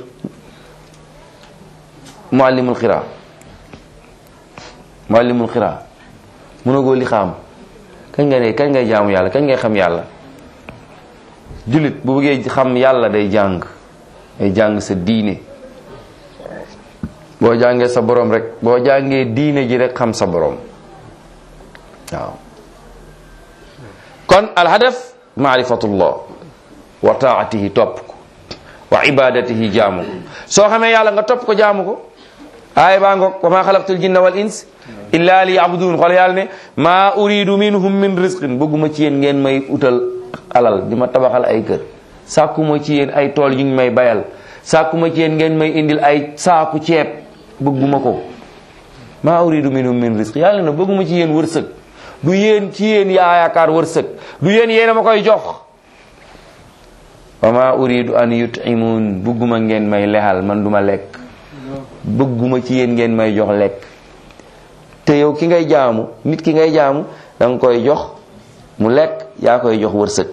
Speaker 2: muallimul xiraa muallimul xiraa mënoo koo li xaam kañ nga ne kañ ngay jaamu yàlla kañ ngay xam yàlla jullit bu bëggee xam yàlla day jàng day jàng sa diine boo jàngee sa borom rek boo jàngee diine ji rek xam sa borom waaw kon alhadaf maarifatullah wa taatihi topp ko wa ibadatihi jaamu ko soo xamee yàlla nga topp ko jaamu ko aaya baa ngoog wa ma xalaqtul jinna wal ins illa li yabudun xool yàlla ne maa uridu minhum min rizqin bëgguma ci yéen ngeen may utal alal di ma tabaxal ay kër sàkkuma ci yéen ay tool yu ngi may bayal sàkkuma ci yéen ngeen may indil ay saaku ceeb bëgguma ko maa uridu minhum min rizq yàlla na bëgguma ci yéen wërsëg du yéen ci yéen yaa yaakaar wërsëg du yéen yéen a ma koy jox wa ma uridu an yutimun bëgguma ngeen may lexal man duma lekk bëgguma ci yéen ngeen may jox lekk te yow ki ngay jaamu nit ki ngay jaamu da nga koy jox mu lekk yaa koy jox wërsëg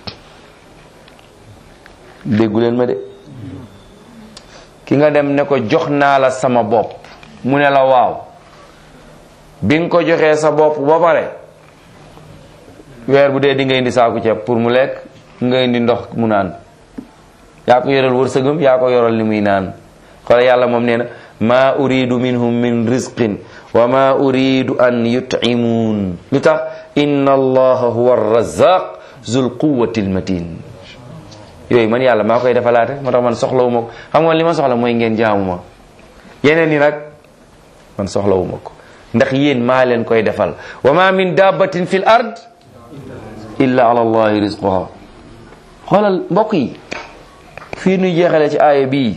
Speaker 2: déggu leen ma de ki nga dem ne ko jox naa la sama bopp mu ne la waaw bi nga ko joxee sa bopp ba pare weer bu dee di nga indi saaku ceeb pour mu lekk nga indi ndox mu naan yaa ko yoral wërsëgam yaa ko yoral li muy naan xoole yàlla moom nee na maa uridu minhum min rizqin wa ma uridu an yut'imun lu tax inna allaha huwa arrazaq zul quwwati almatin yooyu man yàlla maa koy defalaate moo tax man soxlawu ma ko xam nga li ma soxla mooy ngeen jaamu ma yeneen yi nag man soxlawu ma ko ndax yéen maa leen koy defal wa ma min dabbatin fil ard illa ala allahi rizquha xoolal mbokk yi fii nuy jeexale ci aaya bii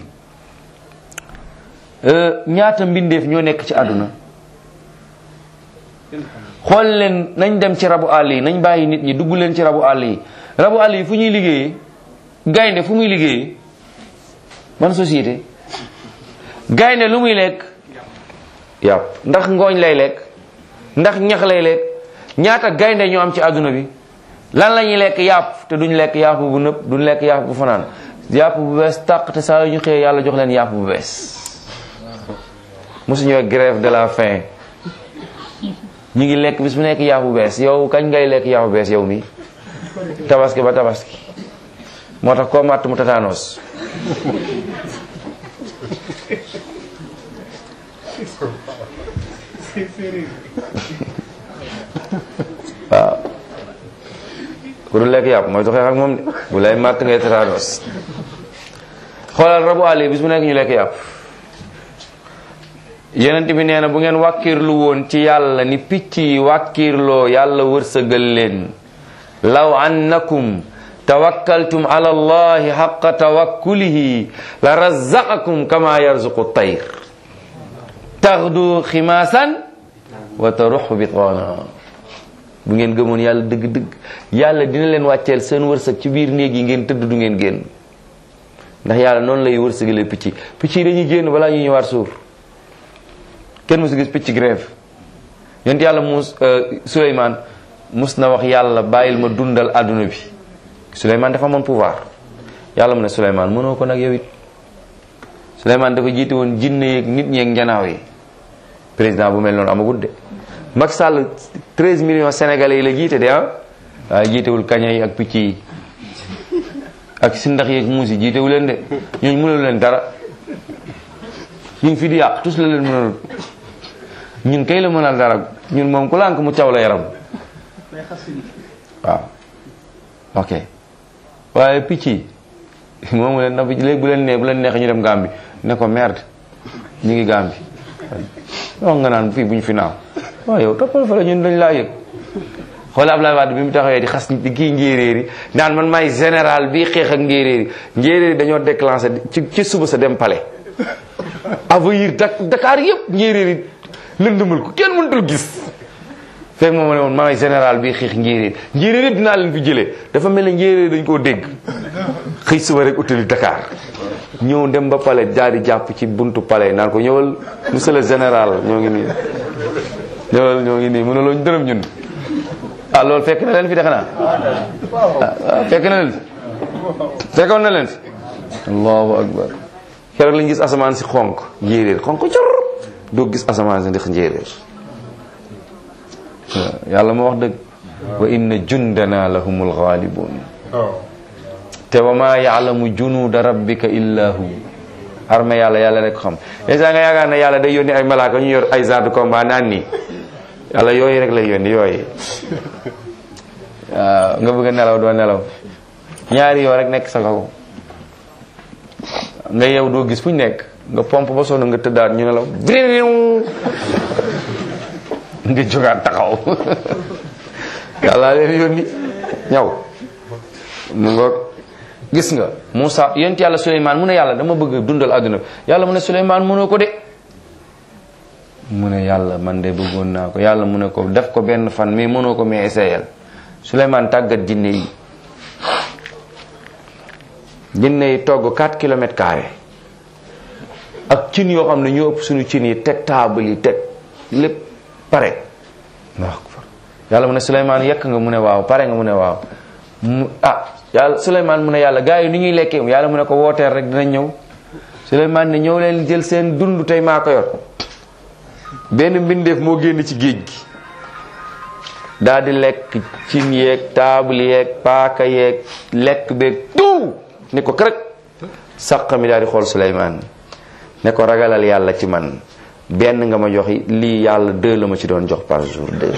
Speaker 2: ñaata mbindeef ñoo nekk ci àdduna xool leen nañ dem ci rabu àll yi nañ bàyyi nit ñi dugg leen ci rabu àll yi rabu àll yi fu ñuy liggéeyee gaynde fu muy liggéeyee ban société gaynde lu muy lekk yàpp ndax ngooñ lay lekk ndax ñax lay lekk ñaata gaynde ñoo am ci àdduna bi lan la ñuy lekk yàpp te duñ lekk yàpp bu nëpp duñ lekk yàpp bu fanaan yàpp bu bees tàq te saa yu ñu xëyee yàlla jox leen yàpp bu bees mosuñu grève de la faim ñu ngi lekk bis bu nekk yàpp bu bees yow kañ ngay lekk yàpp bu bees yow mi tabaski ba tabaski moo tax koo màtt mu tataanos waaw ku dul lekk yàpp mooy doxee ak moom de bu lay màtt ngay tataanos xoolal rabu àll yi bis bu nekk ñu lekk yàpp yonent bi nee na bu ngeen wàkkirlu woon ci yàlla ni picc yi wàkkirloo yàlla wërsëgal leen law annakum tawakkaltum ala allahi xaqa tawakkulihi la razaqakum kama yarzuqu tayr taxdu ximaasan wa taruxu bitwaana bu ngeen gëmoon yàlla dëgg-dëgg yàlla dina leen wàcceel seen wërsëg ci biir néeg yi ngeen tëdd du ngeen génn ndax yàlla noonu lay wërsëgalee picc yi picc yi dañuy génn balaa ñuy ñëwaat suur kenn musu gis picc grève yonent yàlla mus Suleymaan mus na wax yàlla bàyyil ma dundal àdduna bi Suleymaan dafa amoon pouvoir yàlla mu ne Suleymaan mënoo ko nag yow it Suleymaan dafa jiite woon jinne yeeg nit ñeeg njanaaw yi président bu mel noonu amagut de Macky Sall 13 millions sénégalais yi la jiite de ah waaye jiitewul kaña yi ak picc yi ak sindax yeeg muus yi jiitewu leen de ñooñu mënalu leen dara ñu ngi fi di yàq tous la leen mënal ñun kay la mënal dara ñun moom ku lànk mu caw la yaram waaw ok waaye picc yi moomu leen ndax léegi bu leen nee bu leen neexee ñu dem Gàmbi ne ko merde ñu ngi Gàmbi wax nga naan fii bu ñu fi naaw waaw yow toppal fa la ñun dañ laa yëg xoolal Abdoulaye Wade bi mu taxawee di xas di kii njéeréer yi naan man maay général bi xeex ak njéeréer yi njéeréer yi dañoo déclenché ci ci suba sa dem palais envahir Dakar yëpp njéeréer yi lëndëmal ko kenn mënutul gis fekk moom ne woon maay général bi xeex njéeréer njéeréer yëpp dinaa leen fi jëlee dafa mel ne njéeréer dañ koo dégg xëy suba rek utali Dakar ñëw dem ba palais daal di jàpp ci buntu palais naan ko ñëwal monsieur le général ñoo ngi nii ñëwal ñoo ngi nii mënuloo ñu dërëm ñun ah loolu fekk na leen fi defe naa ah fekk na leen fi fekkoon na leen fi allahu akbar keroog lañ gis asamaan si xonk njéeréer xonk cor doo gis asamaan si ndax njéeréer yàlla moo wax dëgg wa inna jundana lahumul ghalibun te wa ma yaalamu junuuda rabbika illa hu armée yàlla yàlla rek xam dèjà nga yaakaar ne yàlla day yónni ay malaaka ñu yor ay genre de combat naan nii yàlla yooyu rek lay yónni yooyu waaw nga bëgg a nelaw doo nelaw ñaari yoo rek nekk sa kaw nga yeew doo gis fu ñu nekk nga pompe ba sonn nga tëddaat ñu nelaw vriw nga jógaat taxaw yàlla leen yónni ñaw mu ngoog gis nga Moussa yonent yàlla Souleymane mu ne yàlla dama bëgg dundal àdduna bi yàlla mu ne Souleymane mënoo ko de mu ne yàlla man de bëggoon naa ko yàlla mu ne ko def ko benn fan mais mënoo ko mais essayel Souleymane tàggat jinne yi jinne yi togg 4 kilomètres carrés ak cin yoo xam ne ñoo ëpp suñu cin yi teg table yi teg lépp pare waaw yàlla mu ne Souleymane yekk nga mu ne waaw pare nga mu ne waaw mu ah yàlla Souleymane mu ne yàlla gars yi ni ñuy lekkee yàlla mu ne ko wooteel rek dinañ ñëw Souleymane ne ñëw leen jël seen dund tey maa ko yor benn mbindeef moo génn ci géej gi daal di lekk cin yeeg taabal yeeg paaka yeeg lekk beeg tout ni ko kërëg saq mi daal di xool Souleymane ne ko ragalal yàlla ci man benn nga ma jox lii yàlla deux la ma ci doon jox par jour deux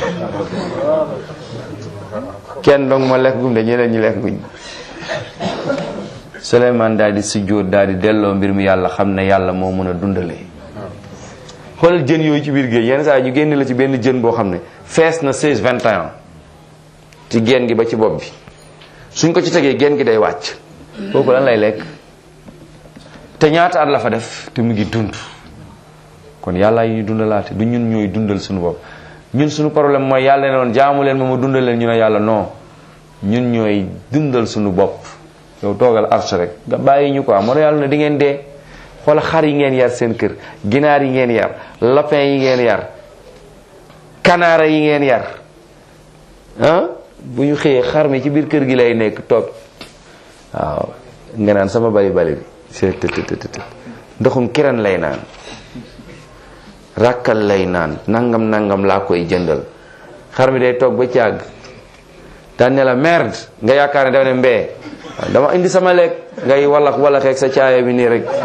Speaker 2: kenn dong ma lekk gum de ñeneen ñi lekk guñ Souleymane daal di sujjóot daal di delloo mbir mi yàlla xam ne yàlla moo mën a dundalee xoolal jën yooyu ci biir géej yenn saa yi ñu génne la ci benn jën boo xam ne fees na 16 21 ci geen gi ba ci bopp bi suñ ko ci tegee geen gi day wàcc kooku lan lay lekk te ñaata at la fa def te mu ngi dund kon yàlla yi ñu dundalaate du ñun ñooy dundal suñu bopp ñun suñu problème mooy yàlla ne woon jaamu leen ma ma dundal leen ñu ne yàlla non ñun ñooy dundal suñu bopp yow toogal arche rek nga bàyyi ñu ko moo yàlla ne di ngeen dee xoola xar yi ngeen yar seen kër ginaar yi ngeen yar lapin yi ngeen yar kanaara yi ngeen yar ah bu ñu xëyee xar mi ci biir kër gi lay nekk toog waaw nga naan sama bali bali bi c'est tëtëtëtë ndoxum kiran lay naan rakkal lay naan nangam nangam laa koy jëndal xar mi day toog ba càgg daan ne la merde nga yaakaar ne dafa ne mbee dama indi sama lekk ngay wallax wallaxeeg sa caaya bi nii rek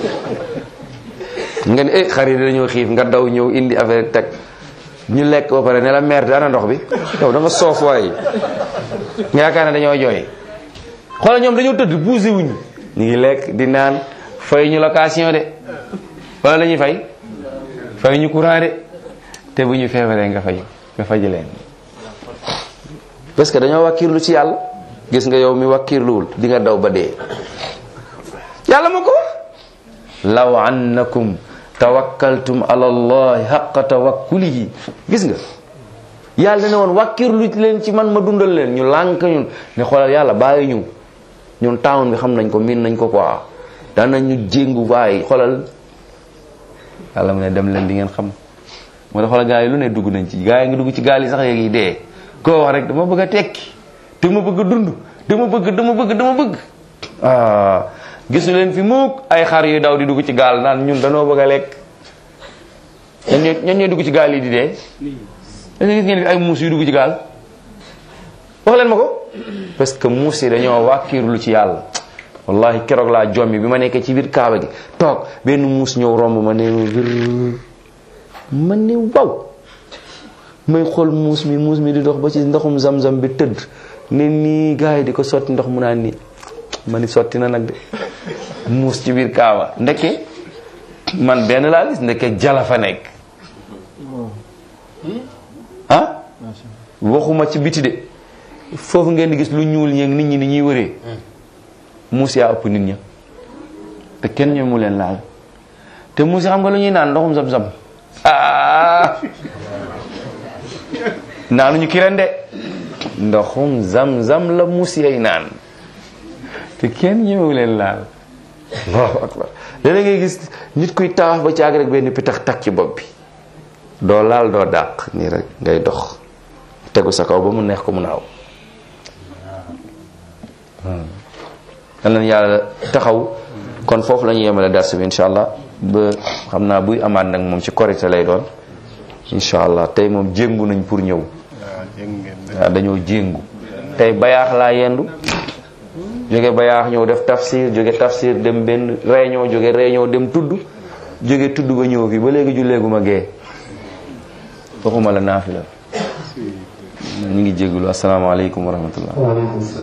Speaker 2: nga ne eh xar yi dañoo xiif nga daw ñëw indi affaire teg ñu lekk ba pare ne la merde ana ndox bi yow da nga soof waaye nga yaakaar ne dañoo jooy xoolal ñoom dañoo tëdd bougé wuñ ñu ngi lekk di naan fay ñu location de wala la ñuy fay fay ñu courant de te bu ñu feebaree nga fay nga faji leen parce que dañoo wàkkirlu ci yàlla gis nga yow mi wàkkirluwul di nga daw ba dee yàlla ma ko wax law annakum tawakkaltum ala allahi haqqa tawakkulihi gis nga yàlla ne woon wàkkirlu leen ci man ma dundal leen ñu lànk ñun ne xoolal yàlla bàyyi ñu ñun town bi xam nañ ko miin nañ ko quoi daan nañ ñu jéngu bàyyi xoolal yàlla mu ne dem leen di ngeen xam moo tax xoolal gaa yi lu ne dugg nañ ci gaa yi ngi dugg ci gaal yi sax yeeg yi dee koo wax rek dama bëgg a tekki dama bëgg a dund dama bëgg dama bëgg dama bëgg ah gisu leen fi mukk ay xar yu daw di dugg ci gaal naan ñun danoo bëgg a lekk ñan ñoo ñan ñooy dugg ci gaal yi di dee dañu gis ngeen fi ay muus yu dugg ci gaal wax leen ma ko parce que muus yi dañoo wàkkiirlu ci yàlla wallahi keroog laa jommi bi ma nekkee ci biir kaaba gi toog benn muus ñëw romb ma ne ma ne waw may xool muus mi muus mi di dox ba ci ndoxum zam-zam bi tëdd ne nii gars yi di ko sotti ndox mu naan nii ma ni sotti na nag de muus ci biir kaaba ndeke man benn laa gis ndeke jala fa nekk ah waxuma ci biti de foofu ngeen di gis lu ñuul ñeeg nit ñi ni ñuy wëree muus yaa ëpp nit ña te kenn ñoo mu leen laal te muus yi xam nga lu ñuy naan ndoxum zam-zam ah naanuñu kiren de ndoxum zam-zam la muus yay naan te kenn ñëwu leen laal allahu akbar léeg ngay gis nit kuy tawaaf ba ci àgg rek benn pitax tak ci bopp bi doo laal doo dàq nii rek ngay dox tegu sa kaw ba mu neex ko mu naaw yal na yàlla taxaw kon foofu la ñu yemale dars bi incha allah ba xam naa buy amaat nag moom ci korité lay doon incha allah tey moom jéngu nañ pour ñëw waaw dañoo jéngu tey bayaax laa yendu jóge bayaax ñëw def tafsir jóge tafsir dem benn réunion jóge réunion dem tudd jóge tudd ba ñëw fii ba léegi julleeguma gee waxuma la naafila ñu ngi jégalu asalaamaaleykum wa rahmatullah